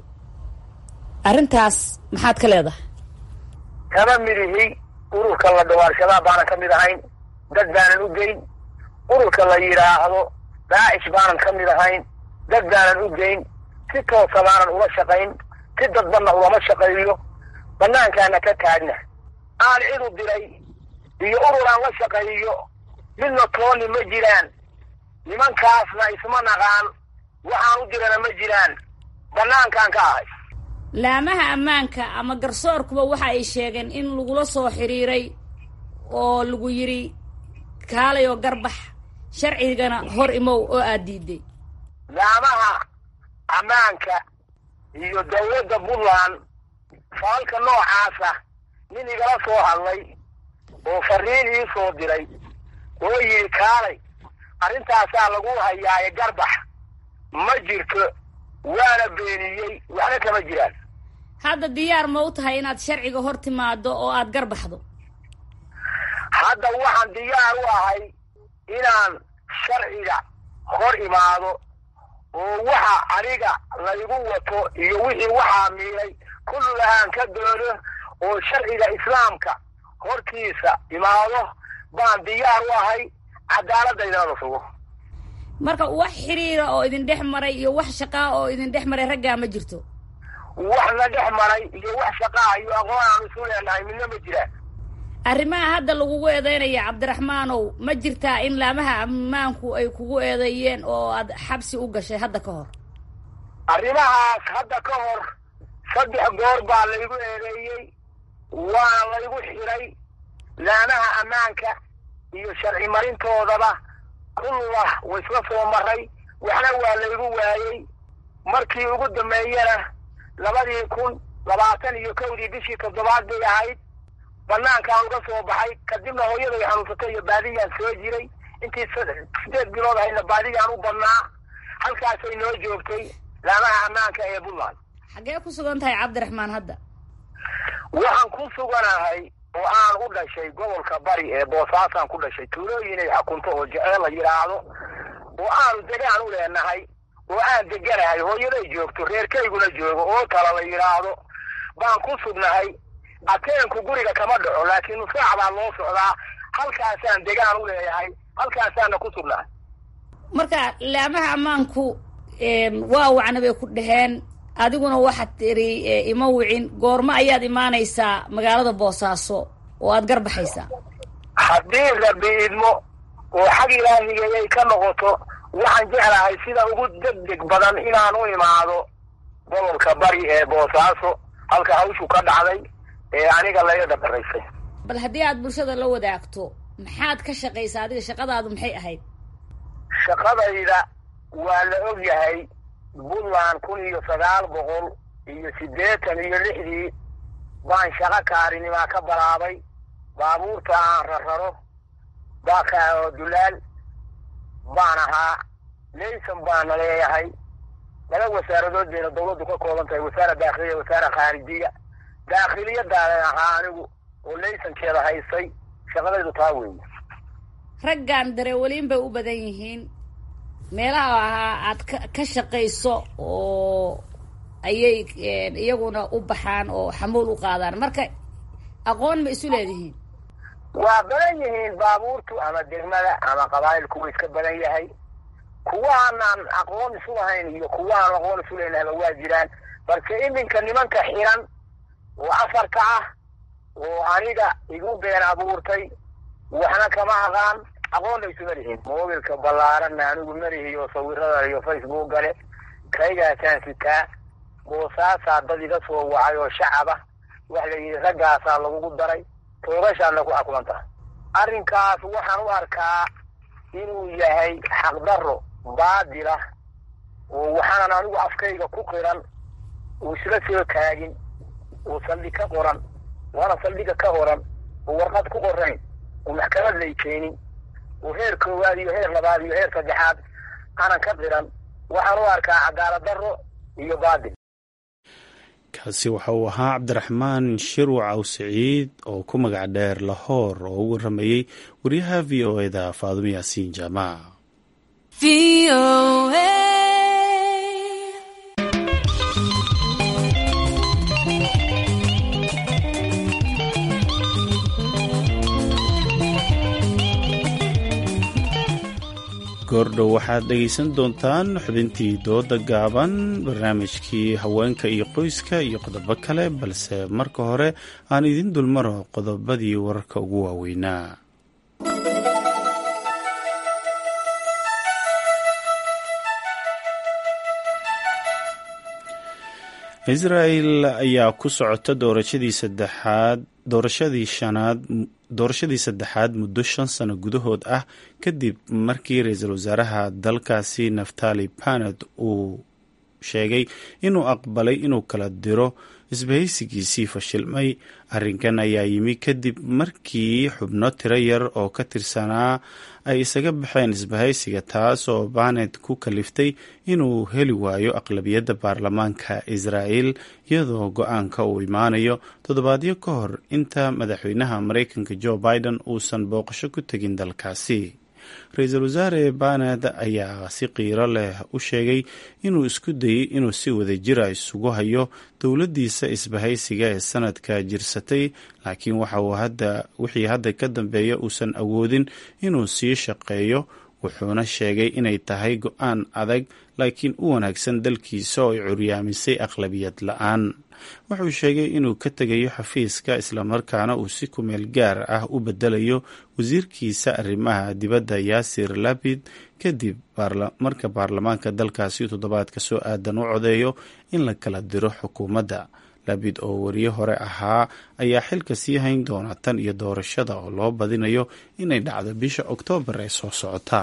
[SPEAKER 15] arrintaas maxaad ka leedahay
[SPEAKER 17] kama mid ihi ururka la dhawaar shabaab baanan ka mid ahayn dad baanan u geyn ururka la yidhaahdo daacish baanan ka mid ahayn dad baanan u geyn si toosa baanan ula shaqayn si dadbanna ulama shaqeeyo banaankaana ka taagna aan cid u diray iyo urur aan la shaqeeyo midna tooni ma jiraan nimankaasna isma naqaan waxaan u dirana ma jiraan banaankaan ka ahay
[SPEAKER 15] laamaha ammaanka ama garsoorkuba waxa ay sheegeen in lagula soo xiriiray oo lagu yidhi kaalay oo garbax sharcigana hor imow oo aad diiday
[SPEAKER 17] laamaha ammaanka iyo dawladda puntland faalka noocaasa nin igala soo hadlay oo fariin ii soo diray oo yidhi kaalay arrintaasaa lagu hayaaye garbax ma jirto waana beeniyey waxna kama jiraan
[SPEAKER 15] hadda diyaar ma u tahay inaad sharciga hor timaado oo aad garbaxdo
[SPEAKER 17] hadda waxaan diyaar u ahay inaan sharciga hor imaado oo waxa aniga laygu wato iyo wixii waxaa miilay kulli aan ka doono oo sharciga islaamka hortiisa imaado baan diyaar u ahay cadaaladaydana la sugo
[SPEAKER 15] marka wax xiriira oo idin dhex maray iyo wax shaqaa oo idin dhex maray raggaa ma jirto
[SPEAKER 17] wax na dhex maray iyo wax shaqaa iyo aqoon aan isu leenahay midna ma jiraan
[SPEAKER 15] arrimaha hadda lagugu eedeynaya cabdiraxmaanow ma jirtaa in laamaha ammaanku ay kugu eedeeyeen oo aad xabsi u gashay hadda ka hor
[SPEAKER 17] arrimahaas hadda ka hor saddex goor baa laygu eedeeyey waana laygu xiray laamaha ammaanka iyo sharci marintoodaba kullah waisla soo maray waxna waa laygu waayey markii ugu dambeeyana labadii kun labaatan iyo kowdii bishii toddobaad bay ahayd banaankaan uga soo baxay kadibna hooyaday xanuunsatay iyo baadiyaan soo jiray intii sideed bilood ahaydna baadiyaan u badnaa halkaasay noo joogtay laamaha ammaanka ee puntland
[SPEAKER 15] xaggee ku sugan tahay cabdiraxmaan hadda
[SPEAKER 17] waxaan ku suganahay oo aan u dhashay gobolka bari ee boosaasaan ku dhashay tuulooyin ay xakunto oo jeceel la yidhaahdo oo aanu degaan u leenahay oo aan deganahay hooyaday joogto reerkayguna joogo oo tala la yidhaahdo baan ku sugnahay ateenku guriga kama dhaco laakiin nusaac baa loo socdaa halkaasaan degaan u leeyahay halkaasaana ku sugnahay
[SPEAKER 15] marka laamaha ammaanku waa wacna bay ku dhaheen adiguna waxaad tiri ima wicin goormo ayaad imaanaysaa magaalada boosaaso oo aad garbaxaysaa
[SPEAKER 17] haddii rabi idmo oo xag ilaahigayay ka noqoto waxaan jeclahay sida ugu degdeg badan inaan u imaado gobolka bari ee boosaaso halka hawshu ka dhacday ee aniga laga dabaraysay
[SPEAKER 15] bal haddii aad bulshada la wadaagto maxaad ka shaqaysaa adiga shaqadaadu maxay ahayd
[SPEAKER 17] shaqadayda waa la og yahay puntland kun iyo sagaal boqol iyo siddeetan iyo lixdii baan shaqo kaarinimaa ka balaabay baabuurta aan rararo baaka oo dulaal baan ahaa layson baana leeyahay laba wasaaradood bayna dawladdu ka kooban tahay wasaara daakhiliya wasaara khaarijiya daakhiliyadaanan ahaa anigu oo laysonkeeda haystay shaqadaydu taa weeye
[SPEAKER 15] raggan dareewaliin bay u badan yihiin meelaha ahaa aad ka ka shaqayso oo ayay iyaguna u baxaan oo xamuul u qaadaan marka aqoon ma isu leedihiin
[SPEAKER 17] waa badan yihiin baabuurtu ama degmada ama qabaa'ilku wa iska badan yahay kuwaanaan aqoon isu lahayn iyo kuwaan aqoon isu leynahaba waa jiraan balse iminka nimanka xiran oo afarka ah oo aniga igu been abuurtay waxna kama aqaan aqoonna isuma lihin mobilka ballaaranna anigu marihiyo sawirada iyo facebook gale kaygaasaan sitaa boosaasaa dad iga soo wacay oo shacab ah waxa la yidhi raggaasaa lagugu daray toogashaadna ku xakuman tahay arrinkaas waxaan u arkaa inuu yahay xaqdarro baadila oo waxaanan anigu afkayga ku qiran uu isla soo taagin oo saldhig ka qoran waana saldhiga ka qoran oo warqad ku qorayn oo maxkamad lay keenin oo heer koowaad iyo heer labaad iyo heer saddexaad aanan ka qiran waxaan u arkaa cadaalad darro iyo baadil
[SPEAKER 2] kaasi waxa uu ahaa cabdiraxmaan shirwac aw siciid oo ku magac dheer lahoor oo u waramayey wariyaha v o eda faadumo yaasiin jaamac goordhow waxaad dhegaysan doontaan xubintii dooda gaaban barnaamijkii haweenka iyo qoyska iyo qodobo kale balse marka hore aan idin dulmaro qodobadii wararka ugu waaweynaa israel ayaa ku socota doorashadii saddexaad doorashadii shanaad doorashadii saddexaad muddo shan sano gudahood ah kadib markii ra-iisul wasaaraha dalkaasi naftali baned uu sheegay inuu aqbalay inuu kala diro isbahaysigiisii fashilmay arrinkan ayaa yimi kadib markii xubno tiro yar oo ka tirsanaa ay isaga baxeen isbahaysiga taas oo banet ku kaliftay inuu heli waayo aqlabiyadda baarlamaanka israa'el iyadoo go-aanka uu imaanayo toddobaadyo ka hor inta madaxweynaha maraykanka joe biden uusan booqasho ku tegin dalkaasi ra-iisul wasaare baned ayaa si qiiro leh u sheegay inuu isku dayey inuu si wadajira isugu hayo dowladdiisa isbahaysiga ee sanadka jirsatay laakiin waxa uu hadda wixii hadda ka dambeeya uusan awoodin inuu sii shaqeeyo wuxuuna sheegay inay tahay go-aan adag laakiin u wanaagsan dalkiisa oo ay curyaamisay aqlabiyad la-aan wuxuu sheegay inuu ka tegayo xafiiska islamarkaana uu si kumeel gaar ah u bedelayo wasiirkiisa arrimaha dibadda yaasir labid kadib marka baarlamaanka dalkaasi toddobaadka soo aadan u codeeyo in la kala diro xukuumadda labid oo wariye hore ahaa ayaa xilka sii hayn doona tan iyo doorashada oo loo badinayo inay dhacdo bisha oktoobar ee soo socota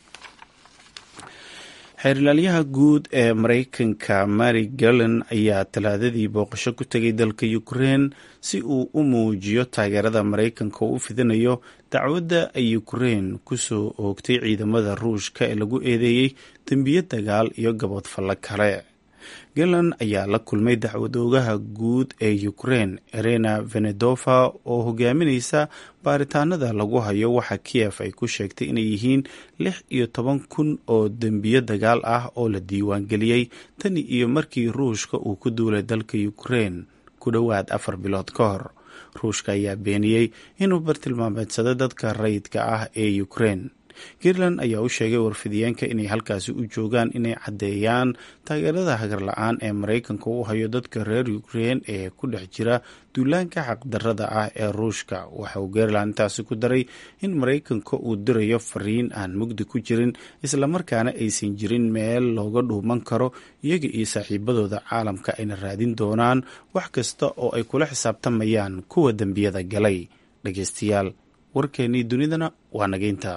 [SPEAKER 2] xeerilaalyaha guud ee maraykanka mary garland ayaa talaadadii booqasho ku tegay dalka ukrein si uu u muujiyo taageerada maraykanka oo u fidinayo dacwadda ay ukrein kusoo oogtay ciidamada ruushka ee lagu eedeeyey dembiyo dagaal iyo gaboodfallo kale garland ayaa la kulmay dacwadoogaha guud ee ukrein erena venedova oo hogaaminaysa baaritaanada lagu hayo waxa kiyef ay ku sheegtay inay yihiin lix iyo toban kun oo dembiyo dagaal ah oo la diiwaangeliyey tani iyo markii ruushka uu ku duulay dalka ukrein ku dhowaad afar bilood ka hor ruushka ayaa beeniyey inuu bartilmaameedsado dadka rayidka ah ee ukrein girland ayaa u sheegay warfidiyeenka inay halkaasi u joogaan inay caddeeyaan taageerada hagar la-aan ee maraykanka u hayo dadka reer ukrein ee ku dhex jira duulaanka xaqdarada ah ee ruushka waxa uu gerland intaasi ku daray in maraykanka uu dirayo fariin aan mugdi ku jirin islamarkaana aysan jirin meel looga dhuuman karo iyaga iyo saaxiibadooda caalamka ayna raadin doonaan wax kasta oo ay kula xisaabtamayaan kuwa dembiyada galay dhageystayaal warkeennii dunidana waa nageynta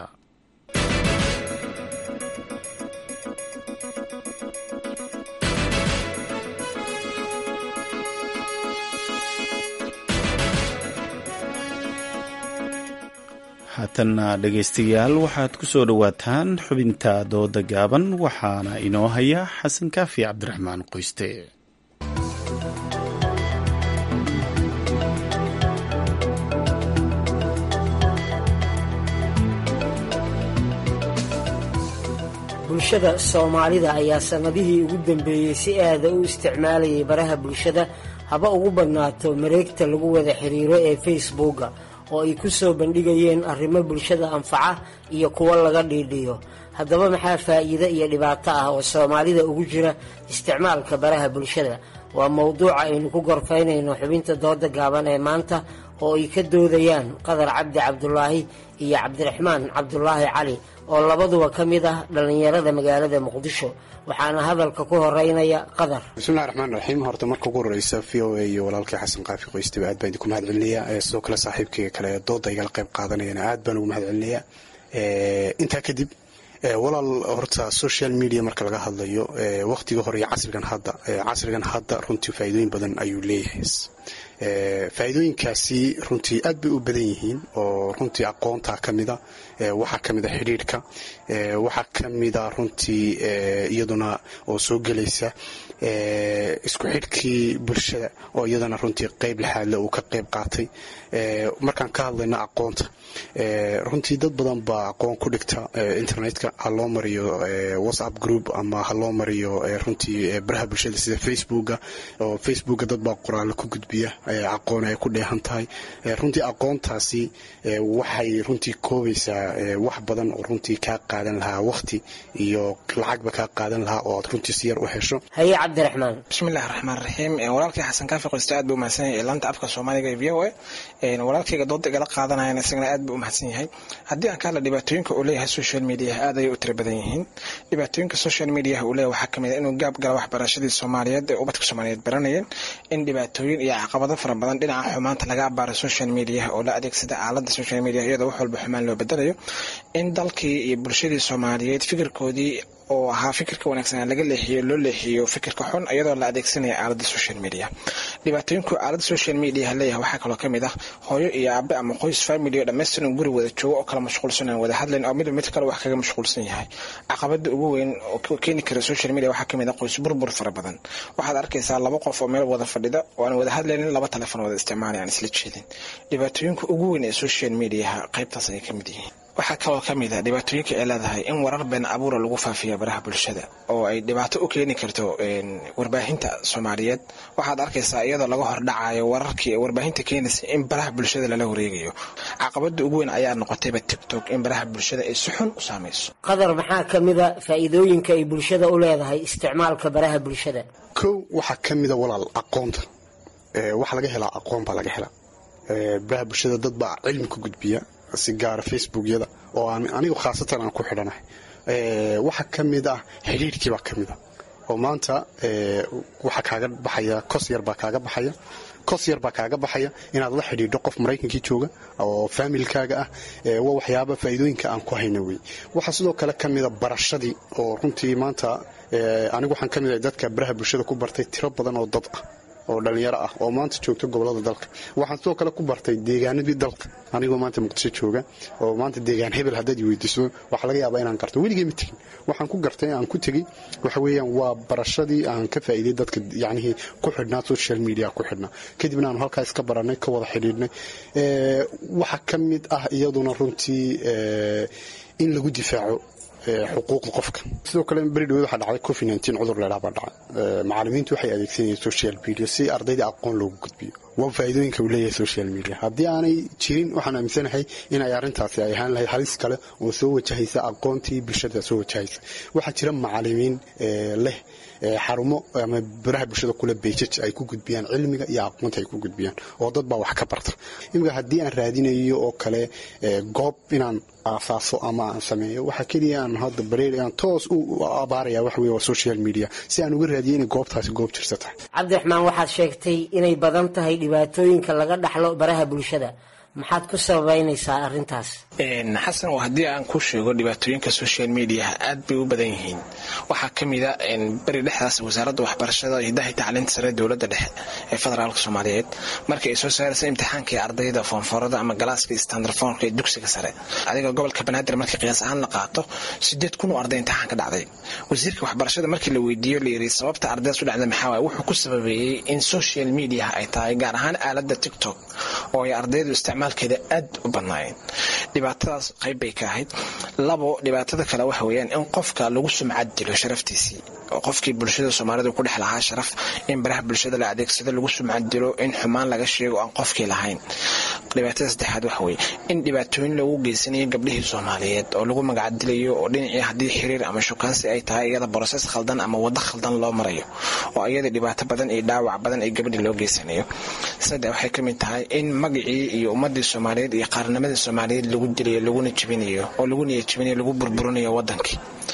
[SPEAKER 2] haatanna dhegaystayaal waxaad ku soo dhowaataan xubinta dooda gaaban waxaana inoo haya xasan kaafi cabdiraxmaan qoyste
[SPEAKER 18] bulshada soomaalida ayaa sannadihii ugu dambeeyey si aada u isticmaalayay baraha bulshada haba ugu badnaato mareegta lagu wada xiriiro ee facebooka oo ay ku soo bandhigayeen arrimo bulshada anfaca iyo kuwo laga dhiidhiyo haddaba maxaa faa'iide iyo dhibaato ah oo soomaalida ugu jira isticmaalka baraha bulshada waa mowduuca aynu ku gorfaynayno xubinta dooda gaaban ee maanta oo ay ka doodayaan qadar cabdi cabdulaahi iyo cabdiraxmaan cabdulaahi cali oo labaduba ka mid ah dhallinyarada magaalada muqdisho waxaana hadalka ku horeynaya qadar
[SPEAKER 19] bismillahi raxmaan raxiim horta marka ugu horeysa v o a iyo walaalkii xasan qaafi qoystaba aad baan idinku mahad celinayaa sidoo kale saaxiibkayga kale dooda igala qayb qaadanayana aad baan ugu mahad celinayaa intaa kadib walaal horta social media marka laga hadlayo waqtiga hore iyo casrigan hadda casrigan hadda runtii faa'iidooyin badan ayuu leeyahay faa'iidooyinkaasi runtii aad bay u badan yihiin oo runtii aqoonta ka mida waxaa ka mida xidhiidhka waxaa ka mida runtii iyaduna oo soo gelaysa isku xidhkii bulshada oo iyadana runtii qayb lixaadle uu ka qayb qaatay markaan ka hadlayno aqoonta runtii dad badan baa aqoon ku dhigta internetka ha loo mariyo whatsapp group ama ha loo mariyo runtii baraha bulshada sida facebooka oo facebooka dad baa qoraalo ku gudbiya aqoon ay ku dheehan tahay runtii aqoontaasi waxay runtii koobaysaa wax badan oo runtii kaa qaadan lahaa waqti iyo lacagba kaa qaadan lahaa oo aad runtii si yar u hesho
[SPEAKER 18] haye cabdiraxmaan
[SPEAKER 20] bismillahi raxmaan raxiim walaalkii xasan kaafi qoyste aad buu umahadsan yahay laanta afka soomaaliga ee v o a walaalkayga dooda igala qaadanayana isagana aad buu umahadsan yahay haddii aan ka hadla dhibaatooyinka uu leeyahay social mediaha aad ayay u tira badan yihiin dhibaatooyinka social mediaha uu leeyahay waxaa kamid a inuu gaab gala waxbarashadii soomaaliyeed ee ubadka soomaaliyeed baranayeen in dhibaatooyin iyo caqabado fara badan dhinaca xumaanta laga abaaro social mediaha oo la adeegsada aalada social media iyadoo wax walba xumaan loo bedelayo in dalkii iyo bulshadii soomaaliyeed fikirkoodii oo ahaa fikirka wanaagsanaa laga leexiyo loo leexiyo fikirka xun iyadoo la adeegsanaya aalada social media dhibaatooyinku aalada social media leeyahay waxaa kaloo kamid ah hooyo iyo aabe ama qoys family oo dhammaystiran guri wada joogo oo kala mashquulsan aan wada hadlayn oo midba mid kale wax kaga mashquulsan yahay caqabada ugu weyn oo keeni kara social media waxaa kamid ah qoys burbur fara badan waxaad arkaysaa laba qof oo meel wada fadhida oo aan wada hadlaynin laba telefon wada isticmaalay aan isla jeedin dhibaatooyinka ugu weyn ee social mediaha qaybtaas ayay kamid yihiin waxaa kaloo ka mid a dhibaatooyinka ay leedahay in warar been abuura lagu faafiya baraha bulshada oo ay dhibaato u keeni karto warbaahinta soomaaliyeed waxaad arkaysaa iyadoo laga hordhacayo wararkii warbaahinta keenaysa in baraha bulshada lala wareegayo caqabada ugu weyn ayaa noqotayba tictok in baraha bulshada ay si xun u saamayso
[SPEAKER 18] qadar maxaa ka mida faa'iidooyinka ay bulshada u leedahay isticmaalka baraha bulshada
[SPEAKER 19] kow waxaa ka mida walaal aqoonta waxa laga helaa aqoon baa laga helaa baraha bulshada dad baa cilmi ku gudbiya si gaara facebookyada oo aan anigu khaasatan aan ku xidhanahay waxaa ka mid ah xidhiirhkii baa ka mid a oo maanta waxaa kaaga baxaya kos yar baa kaaga baxaya kos yar baa kaaga baxaya inaad la xidhiidho qof maraykankii jooga oo faamilkaaga ah waa waxyaaba faa'iidooyinka aan ku hayna wey waxaa sidoo kale ka mida barashadii oo runtii maanta anigu waxaan ka mid ahay dadka baraha bulshada ku bartay tiro badan oo dad ah oo dhalinyaro ah oo maanta joogta gobolada dalka waxaan sidoo kale ku bartay deegaanadii dalka anigoo maanta muqdisho jooga oo maanta deegaan hebel haddaad weydiiso waxaa laga yaabaa inaan garto weligay ma tegin waxaan ku gartay aan ku tegey waxa weeyaan waa barashadii aan ka faa'iiday dadka yacnihii ku xidhnaa social media ku xidhnaa kadibna aanu halkaa iska barannay ka wada xidhiidhnay waxa ka mid ah iyaduna runtii in lagu difaaco xuquuqda qofka sidoo kale beri dhaweed waxaa dhacday covid nteen cudur leedhaa baa dhacay macallimiintu waxay adeegsanayeen social media si ardayda aqoon loogu gudbiyo waa faa'iidooyinka uu leeyahay social media haddii aanay jirin waxaan aaminsanahay in ay arrintaasi ay ahaan lahayd halis kale oo soo wajahaysa aqoontii bulshada soo wajahaysa waxaa jira macallimiin leh xarumo ama baraha bulshada kule beejaj ay ku gudbiyaan cilmiga iyo aqoonta ay ku gudbiyaan oo dad baa wax ka barta imika haddii aan raadinayo oo kale goob inaan aasaaso ama aan sameeyo waxaa keliya aan hadda bareer aan toos u abaaraya wax weeye waa social media si aan uga raadiyo inay goobtaasi goob jirta tahay
[SPEAKER 18] cabdiraxmaan waxaad sheegtay inay badan tahay dhibaatooyinka laga dhaxlo baraha bulshada maxaad ku sababaynaysaa arrintaas
[SPEAKER 20] xasan haddii aan ku sheego dhibaatooyinka social mediaha aad bay u badan yihiin waxaa ka mida beri dhexdaas wasaaradda waxbarashada hidaha tacliinta sare dowladda dhexe ee federaalka soomaaliyeed markii ay soo saaraysa imtixaankii ardayda foonfoorada ama galaaska standarfoonka ee dugsiga sare adiga gobolka banaadir markii qiyaas ahaan la qaato sideed kun oo arday imtixaan ka dhacday wasiirka waxbarashada markii la weydiiyo la yiri sababta ardaydaas u dhacday maxaa waay wuxuu ku sababeeyey in social mediaha ay tahay gaar ahaan aaladda tiktok oo ay ardaydu isticmaalkeeda aad u badnaayeen dhibaatadaas qayb bay ka ahayd labo dhibaatada kale waxa weeyaan in qofka lagu sumcad dilo sharaftiisii oo qofkii bulshada soomaalida ku dhex lahaa sharaf in baraha bulshada la adeegsado lagu sumcad dilo in xumaan laga sheego aan qofkii lahayn dhibaatada saddexaad waxa weeye in dhibaatooyin lagu geysanayo gabdhihii soomaaliyeed oo lagu magacdilayo oo dhinacii haddii xiriir ama shukaansi ay tahay iyada broses khaldan ama waddo khaldan loo marayo oo iyada dhibaato badan iyo dhaawac badan ee gabdhii loo geysanayo saddex waxay ka mid tahay in magacii iyo ummadii soomaaliyeed iyo qaarnimadii soomaaliyeed lagu dilayo laguna jibinayo oo lagu niya jibinayo lagu burburinayo wadankii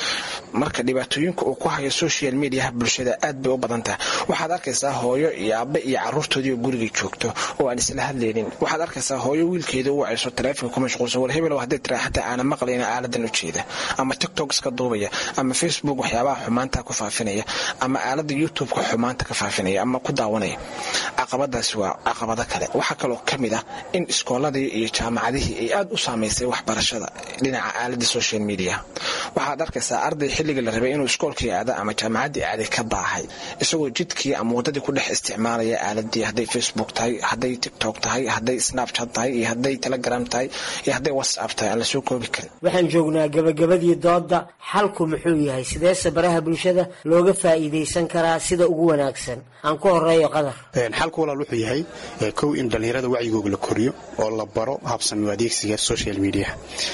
[SPEAKER 20] marka dhibaatooyinka uu ku hayo social mediaha bulshada aad bay u badan tahay waxaad arkaysaa hooyo iyo aabbe iyo caruurtoodii oo gurigay joogto oo aan isla hadlaynin waxaad arkaysaa hooyo wiilkeeda u wacayso taleefonka ku mashquulsan war hebel hadday tiraa xataa aana maqlayna aaladan u jeeda ama tiktok iska duubaya ama facebook waxyaabaha xumaanta ku faafinaya ama aalada youtube-ka xumaanta ka faafinaya ama ku daawanaya caqabadaasi waa caqabado kale waxaa kaloo ka mid ah in iskooladii iyo jaamacadihii ay aad u saamaysay waxbarashada dhinaca aalada social media waxaad arkaysaa arday xilliga la rabay inuu iskoolkii aada ama jaamacaddii aaday ka daahay isagoo jidkii ama waddadii ku dhex isticmaalaya aaladii hadday facebook tahay hadday tiktok tahay hadday snapchat tahay iyo hadday telegram tahay iyo hadday whatsapp tahay aan lasoo koobi karin
[SPEAKER 18] waxaan joognaa gabagabadii doodda xalku muxuu yahay sideese baraha bulshada looga faa'iidaysan karaa sida ugu wanaagsan aan ku horeeyo qadar
[SPEAKER 19] xalku walaal wuxuu yahay kow in dhallinyarada wacyigooga la koriyo oo la baro habsami adeegsiga social media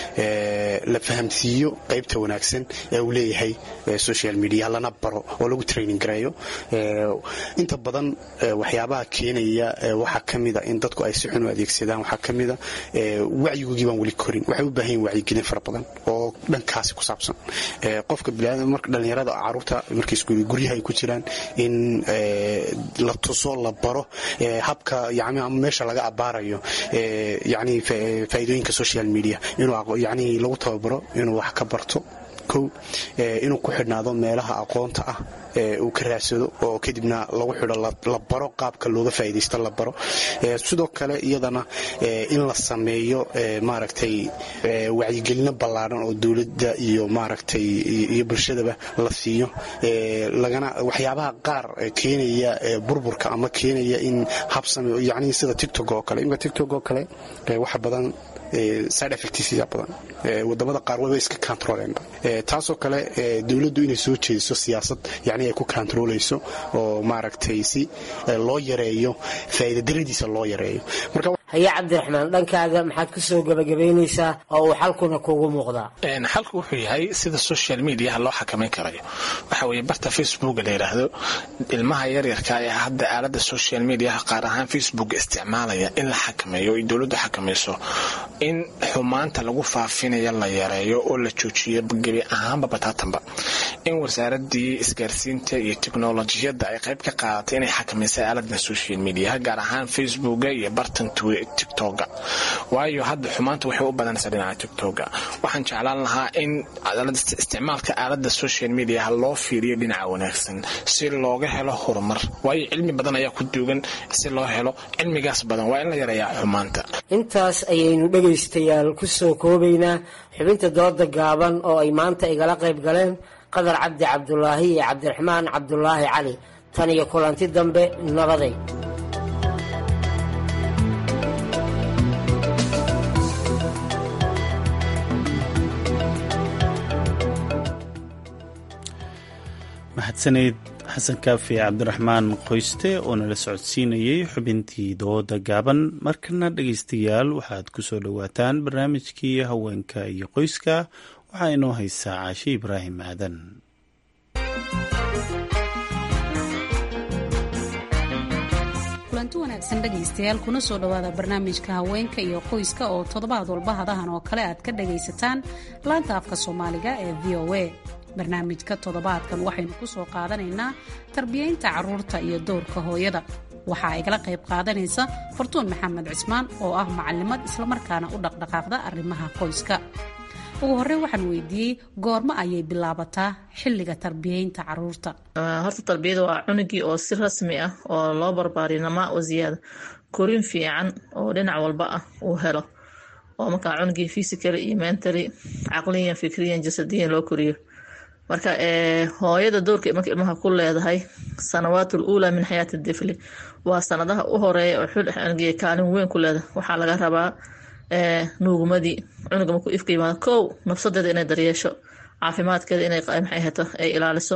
[SPEAKER 19] la fahamsiiyo qaybta wanaagsan ee uu leeyahay social media lana baro oo lagu training gareeyo inta badan waxyaabaha keenaya waxaa ka mida in dadku ay si xun u adeegsadaan waxaa ka mida wacyigoogii baan weli korin waxay u baahan yihin wacyigelin fara badan oo dhankaasi ku saabsan qofka marka dhallinyarada caruurta markay guryaha ay ku jiraan in la tuso la baro habka yani ama meesha laga abaarayo yani faa'iidooyinka social media inuu yani lagu tababaro inuu wax ka barto kow inuu ku xidhnaado meelaha aqoonta ah uu ka raadsado oo kadibna lagu xidho la baro qaabka looga faa'iidaysto la baro sidoo kale iyadana in la sameeyo maaragtay wacyigelino ballaaran oo dowladda iyo maaragtay iyo bulshadaba la siiyo lagana waxyaabaha qaar keenaya burburka ama keenaya in habsame yani sida tictok oo kale imika tictok oo kale waxa badan side effectsia badan wadamada qaar waba iska controleenba taasoo kale dowladdu inay soo jeediso siyaasad yani ay ku controlayso oo maaragtay si loo yareeyo faa'iidadaradiisa loo yareeyo marka
[SPEAKER 18] haye cabdiraxmaan dhankaaga maxaad ku soo gebagabaynaysaa oo uu xalkuna kugu muuqdaa
[SPEAKER 20] xalku wuxuu yahay sida social mediaha loo xakamayn karayo waxa weeye barta facebooka la yidhaahdo ilmaha yaryarka ee hadda aalada social mediaha qaar ahaan facebook isticmaalaya in la xakameeyo ay dowladdu xakamayso in xumaanta lagu faafinaya la yareeyo oo la joojiyo gebi ahaanba bataatanba in wasaaradii isgaarsiinta iyo teknolojiyadda ay qayb ka qaadatay inay xakamaysay aaladan social mediaha gaar ahaan facebooka iyo bartan tiktoka waayo hadda xumaanta waxay u badanaysaa dhinaca tiktoka waxaan jeclaan lahaa in isticmaalka aalada social mediaha loo fiiriyo dhinaca wanaagsan si looga helo horumar waayo cilmi badan ayaa ku duugan si loo helo cilmigaas badan waa in la yareeyaa xumaanta
[SPEAKER 18] intaas ayaynu dhegaystayaal ku soo koobaynaa xubinta dooda gaaban oo ay maanta igala qayb galeen qadar cabdi cabdulaahi iyo cabdiraxmaan cabdulaahi cali tan iyo kulanti dambe nabaday
[SPEAKER 2] mahadsaneyd xasan kaafi cabdiraxmaan qoyste oo nala socodsiinayey xubintii dooda gaaban markana dhegaystayaal waxaad ku soo dhowaataan barnaamijkii haweenka iyo qoyska waxaa inoo haysaa caashe ibraahim aadan
[SPEAKER 21] kulanti wanaagsan dhegaystayaal kuna soo dhowaada barnaamijka haweenka iyo qoyska oo toddobaad walba hadahan oo kale aad ka dhagaysataan laanta afka soomaaliga ee v o a barnaamijka toddobaadkan waxaynu ku soo qaadanaynaa tarbiyaynta carruurta iyo dowrka hooyada waxaa igala qayb qaadanaysa fartuun maxamed cismaan oo ah macalimad islamarkaana u dhaqdhaqaaqda arrimaha qoyska ugu horey waxaan weydiiyey goormo ayay bilaabataa xilliga tarbiyaynta caruurta
[SPEAKER 22] horta tarbiyada waa cunugii oo si rasmi ah oo loo barbaariyo namaa oo ziyaada korin fiican oo dhinac walba ah uu helo oo markaa cunugii physically iyo mentally caqliyan fikriyan jasadiyan loo koriyo marka hooyada doorka marka ilmaha ku leedahay sanawaatul uulaa min xayaati difli waa sanadaha u horeeya oo xulxangiya kaalin weyn ku leedahay waxaa laga rabaa nuugmadii cunuga markuu ifka yimaado kow nafsadeeda inay daryeesho caafimaadkeeda inay maxay hato ay ilaaliso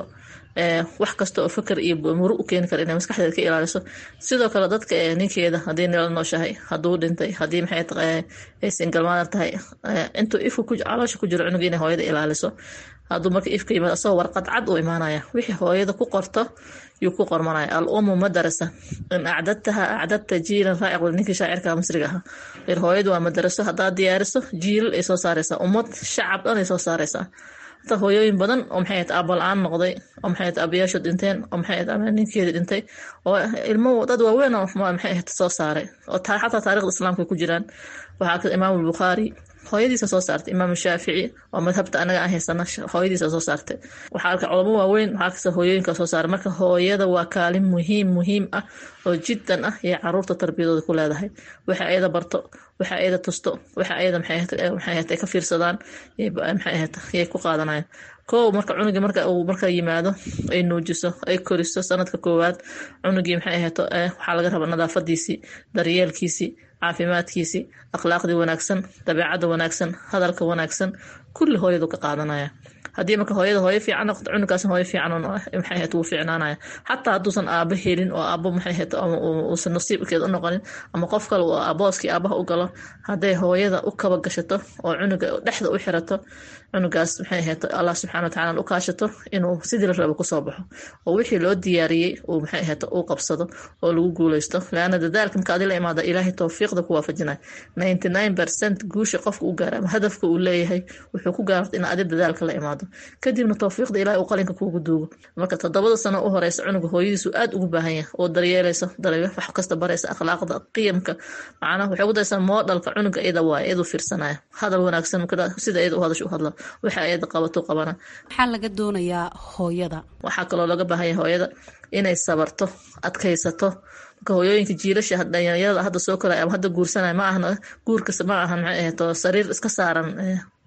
[SPEAKER 22] wax kasta oo fikir iyo muru u keeni kara inay maskaxdeeda ka ilaaliso sidoo kale dadka ninkeeda haddii nila nooshahay hadduu dhintay haddii maxay ay singalmaadan tahay intuu ifka caloosha ku jiro cunuga inay hooyada ilaaliso hadduu marka ifka yimaado asagoo warqad cad uu imaanaya wixii hooyada ku qorto yuu ku qormanaya al umu madarasa in acdadtaha acdadta jiilan raaciq ninkii shaacirka masriga ahaa ir hooyadu waa madaraso haddaad diyaariso jiilal ay soo saaraysaa ummad shacab dhan ay soo saaraysaa hata hooyooyin badan oo maxay ahayd aabba la-aan noqday oo maxay ahayd aabayaashu dhinteen oo maxay ahayd ama ninkeeda dhintay oo ilmo dad waaweyn oo maxay ahayd soo saaray oo xataa taarikhda islaamka ku jiraan waxaa ka imaam albukhaari hooyadiisa soo saartay imaam shaafici oo madhabta anaga aan haysana hooyadiisa soo saartay waxaa arka culamo waaweyn waxaa kasta hooyooyinka soo saaray marka hooyada waa kaalin muhiim muhiim ah oo jiddan ah iyo caruurta tarbiyadooda ku leedahay waxa ayada barto waxa ayada tusto waxa ayada maxay ahayd ay ka fiirsadaan maxay ahayd yay ku qaadanayaan kow marka cunugii marka uu marka yimaado ay nuujiso ay koriso sanadka koowaad cunugii maxay ahayd waxaa laga rabaa nadaafadiisii daryeelkiisii caafimaadkiisii akhlaaqdii wanaagsan dabeecadda wanaagsan hadalka wanaagsan kulli hooyadu ka qaadanaya haddii marka hooyada hooyo fiican noqoto cunugaas hooyo fiican maxay ahayd wuu fiicnaanaya xataa hadduusan aabo helin oo aabo maxay ahayd uusan nasiibkeed u noqonin ama qof kale uu abooskii aabaha u galo hadday hooyada u kaba gashato oo cunuga dhexda u xirato cunugaas maxay ahayd allah subxana watacaala u kaashato inuu sidii la rabo kusoo baxo oo wixii loo diyaariyey uu maxay ahayd uu qabsado oo lagu guuleysto laana dadaalka marka adi la imaada ilaahay towfiiqda ku waafajinaya ninety nine percent guusha qofka u gaara ama hadafka uu leeyahay wuxuu ku gaarta in adi dadaalka la imaado kadibna towfiiqda ilahay uu qalinka kuugu duugo marka toddobada sano u horeysa cunuga hooyadiisu aad ugu baahan yahay oo daryeelayso darye wax kasta baraysa akhlaaqda qiyamka macnaha waxay ku daraysaa moodhalka cunuga iyada waay iyadu fiirsanaya hadal wanaagsan sida iyada u hadasho u hadla waxa iyada qabato qabana
[SPEAKER 21] maxaa laga doonayaa hooyada
[SPEAKER 22] waxaa kaloo laga baahan yahay hooyada inay sabarto adkaysato marka hooyooyinka jiilasha dhalinyarada hadda soo koraya ama hadda guursanaya ma ahna guurkas ma ahan maxay ahayd sariir iska saaran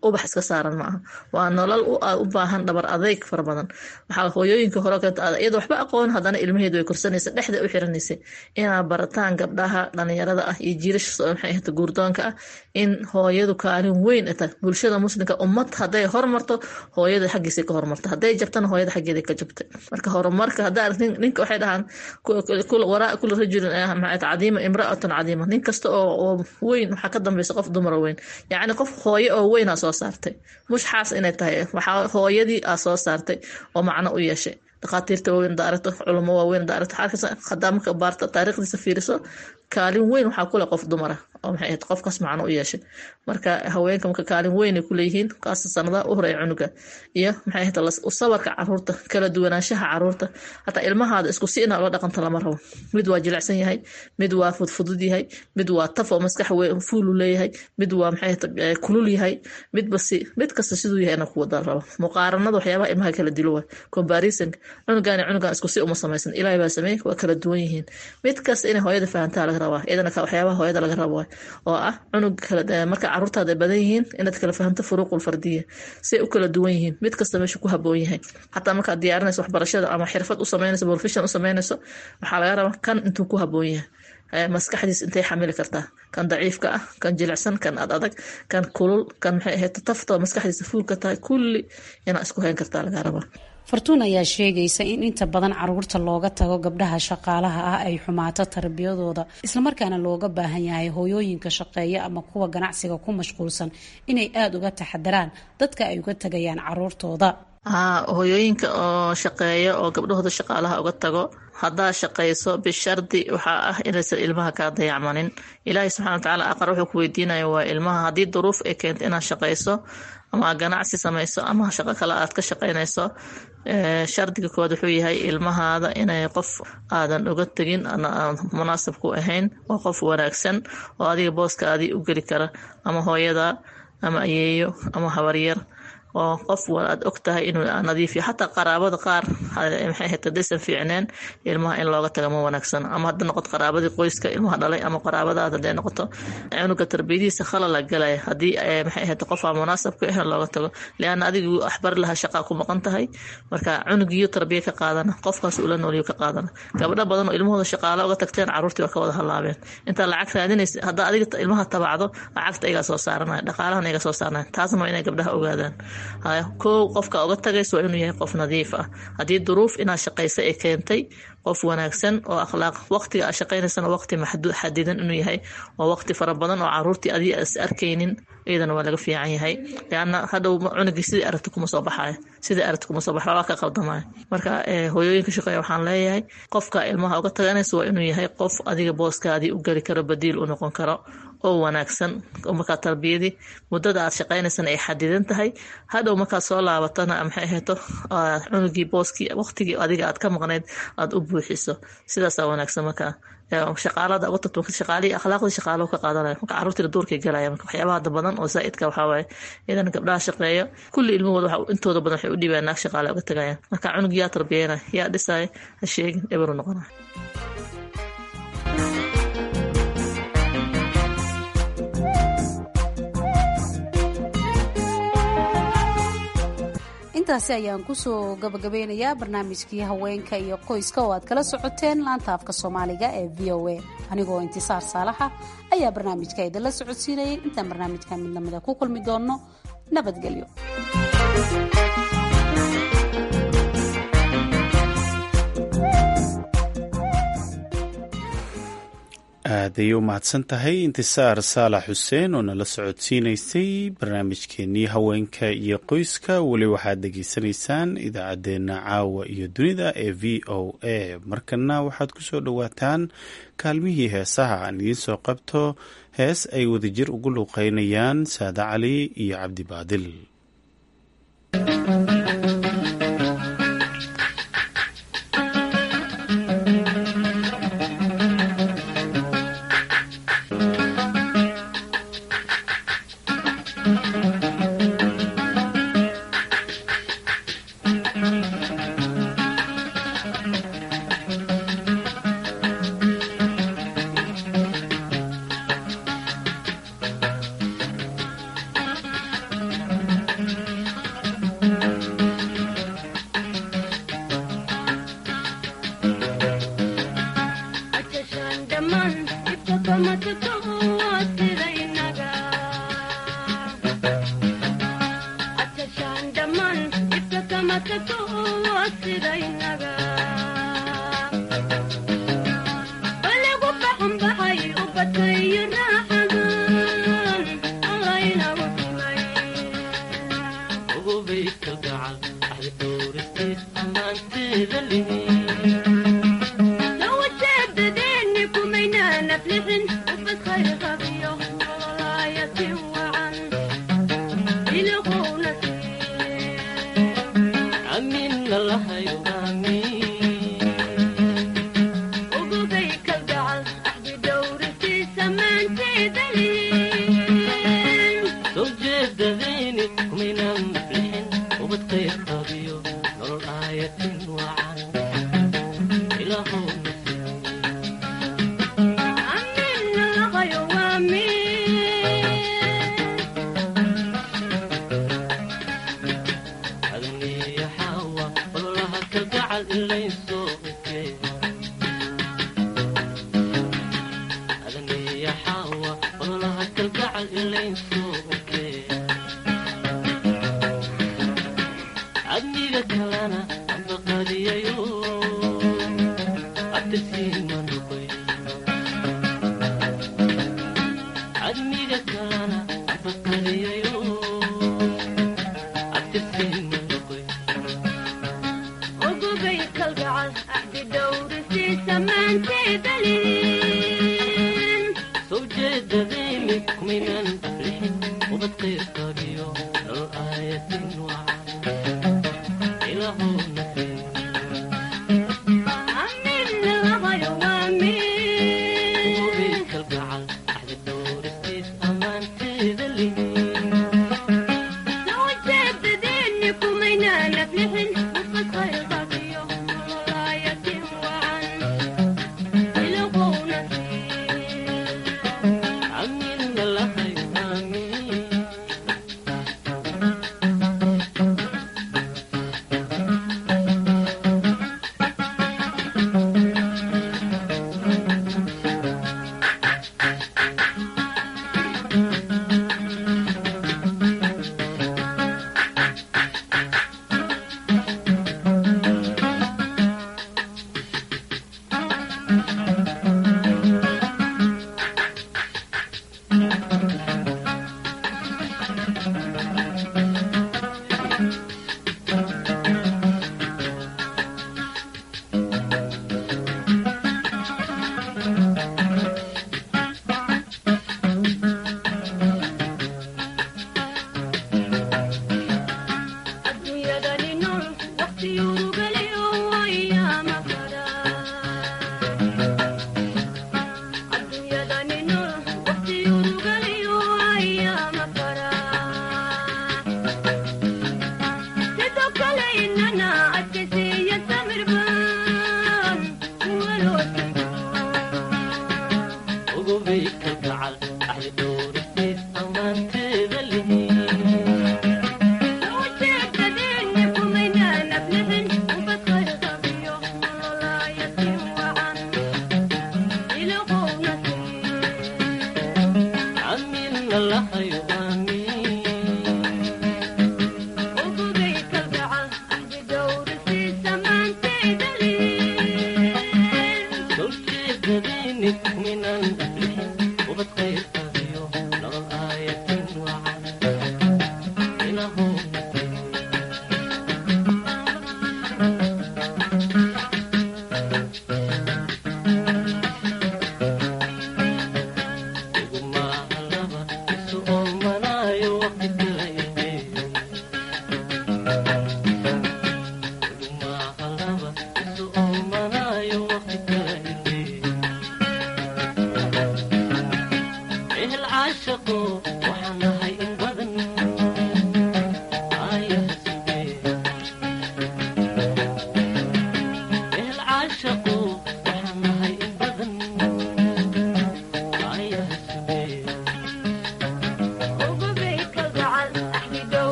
[SPEAKER 22] ubax iska saaran ma aha waa nolol u baahan dhabar adeyg fara badan waxaa hooyooyinka hore iyada waxba aqoon haddana ilmaheedu way korsanaysa dhexda u xiranaysa inaa barataan gabdhaha dhalinyarada ah iyo jiilasha maxay ahata guurdoonka ah in hooyadu kaalin weyn ta bulshada muslimka ummad hadday hormarto hooyada xaggiisa ka hormarta hadday jabtana hooyada xaggeeda ka jabta marka horumarka haddaa aragti ninka waxay dhahaan waraa kula rajulin cadiima imraatun cadiima nin kasta oo weyn waxaa ka dambeysa qof dumar weyn yacni qof hooye oo weyn aa soo saartay mushxaas inay tahay waxaa hooyadii aa soo saartay oo macno u yeeshay dhakhaatiirta waaweyn hada aragto culamo waaweyn hada aragto xaalkaas hadaa marka baarta taariikhdiisa fiiriso kaalin weyn waxaa kule qof dumara oo maxay ahayd qofkaas macno u yeeshay marka haweenka marka kaalin weyn ay kuleeyihiin kaasa sanadaha u horeeya cunuga iyo maxay ahayd sabarka caruurta kala duwanaanshaha caruurta hataa ilmahaada isku si inaa ula dhaqanta lama rabo mid waa jilicsan yahay mid waa fudfudud yahay mid waa taf oo maskax fuulu leeyahay mid waa maxay ahayd kulul yahay midba si mid kasta siduu yahay ina kuwada rabo muqaaranada waxyaabaha ilmaha kala dilo waa comparison cunugan cunugan isku si uma samaysan ilaahay baa sameeyey waa kala duwan yihiin mid kasta inay hooyada fahantaa laga rabaa iyadana waxyaabaha hooyada laga rabo oo ah cunug marka caruurtaada badan yihiin inaad kala fahamto furuuqul fardiya si ay u kala duwan yihiin mid kasta meesha ku haboon yahay xataa markaad diyaarinayso waxbarashada ama xirfad u sameynayso profession u sameynayso waxaa laga rabaa kan intuu ku haboon yahay maskaxdiis intay xamili kartaa kan daciifka ah kan jilicsan kan ad adag kan kulul kan maxay ahayd tafta maskaxdiisa fuulka tahay kulli inaa isku hayn kartaa laga rabaa
[SPEAKER 21] fartuun ayaa sheegaysa in inta badan caruurta looga tago gabdhaha shaqaalaha ah ay xumaato tarbiyadooda islamarkaana looga baahan yahay hooyooyinka shaqeeya ama kuwa ganacsiga ku mashquulsan inay aada uga taxadaraan dadka ay uga tagayaan caruurtooda
[SPEAKER 22] haa hooyooyinka oo shaqeeya oo gabdhahooda shaqaalaha uga tago haddaa shaqayso bishardi waxaa ah inaysan ilmaha kaa dayacmanin ilaahay subxana watacaala aqar wuxuu ku weydiinaya waa ilmaha haddii duruuf ay keento inaad shaqayso ama ganacsi samayso ama shaqo kale aad ka shaqaynayso shardiga kood wuxuu yahay ilmahaada inay qof aadan uga tegin munaasab ku ahayn waa qof wanaagsan oo adiga booskaadii u geli kara ama hooyada ama ayeeyo ama habaryar oo qof aad og tahay inuu nadiifiyo xataa qaraabada qaar maxay ahayd hadaysan fiicneen ilmaha in looga taga ma wanaagsan ama hadda noqoto qaraabadii qoyska ilmaha dhalay ama qaraabadaada haday noqoto cunuga tarbiyadiisa khalala galaya haddii maxay ahayd qof aan munaasab ku ahayn looga tago lianna adigu waxbari lahaa shaqaa ku maqan tahay marka cunugiyo tarbiya ka qaadana qofkaas ula nooliyo ka qaadana gabdho badan oo ilmahooda shaqaalo uga tagteen caruurtii waa ka wada halaabeen intaa lacag raadinaysa haddaa adiga ilmaha tabacdo lacagta igaa soo saaranaya dhaqaalahan iga soo saaranaya taasna waa inay gabdhaha ogaadaan kow qofka uga tagaysa waa inuu yahay qof nadiif ah haddii duruuf inaad shaqaysa ay keentay qof wanaagsan oo akhlaaq waqtiga aad shaqaynaysana waqti maxduud xadidan inuu yahay oo waqti fara badan oo caruurtii adiga is arkaynin iyadana waa laga fiican yahay lianna hadhow cunugii sidii aragti kuma soo baxayo sidii aragti kuma soo baxayo waa ka qaldamaya marka hooyooyinka shaqeeya waxaan leeyahay qofka ilmaha uga taganaysa waa inuu yahay qof adiga booskaadii u geli karo badiil u noqon karo oo wanaagsan markaa tarbiyadii muddada aad shaqaynaysana ay xadidan tahay hadhow markaad soo laabatana maxay ahayto cunugii booskii waqtigii adiga aad ka maqnayd aada u buuxiso sidaasaa wanaagsan markaa shaqaalada uga tagto shaqaalihii akhlaaqdii shaqaalo ka qaadanaya marka caruurtiina duurkay galaya marka waxyaabaha hadda badan oo zaa'idka waxaa waaye idan gabdhaha shaqeeya kulli ilmahooda waxa intooda badan waxay u dhibaan naag shaqaale uga tagayaan marka cunug yaa tarbiyeyna yaa dhisaya ha sheegin eberu noqonaya
[SPEAKER 21] intaasi ayaan kusoo gabagabeynayaa barnaamijkii haweenka iyo qoyska oo aad kala socoteen laanta afka soomaaliga ee v o a anigoo intisaar saalaxa ayaa barnaamijka idinla socodsiinayay intaan barnaamijka mid lamida ku kulmi doonno nabadgelyo
[SPEAKER 2] aaday u mahadsan tahay intisaar saalax xuseen oo nala socodsiinaysay barnaamijkeenii haweenka iyo qoyska weli waxaad dhegaysanaysaan idaacaddeenna caawa iyo dunida ee v o a markana waxaad ku soo dhowaataan kaalmihii heesaha aan idiin soo qabto hees ay wadajir ugu luuqeynayaan saade cali iyo cabdi baadil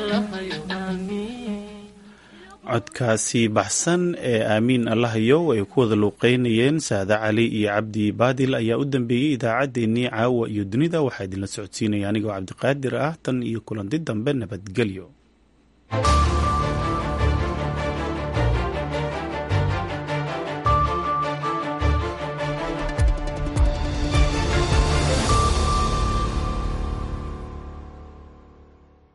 [SPEAKER 2] codkaasi baxsan ee aamiin allahayow ay ku wada luuqeynayeen saade cali iyo cabdi baadil ayaa u dambeeyey idaacaddeenii caawa iyo dunida waxaa idinla socodsiinaya anigoo cabdiqaadir ah tan iyo kulanti dambe nabadgelyo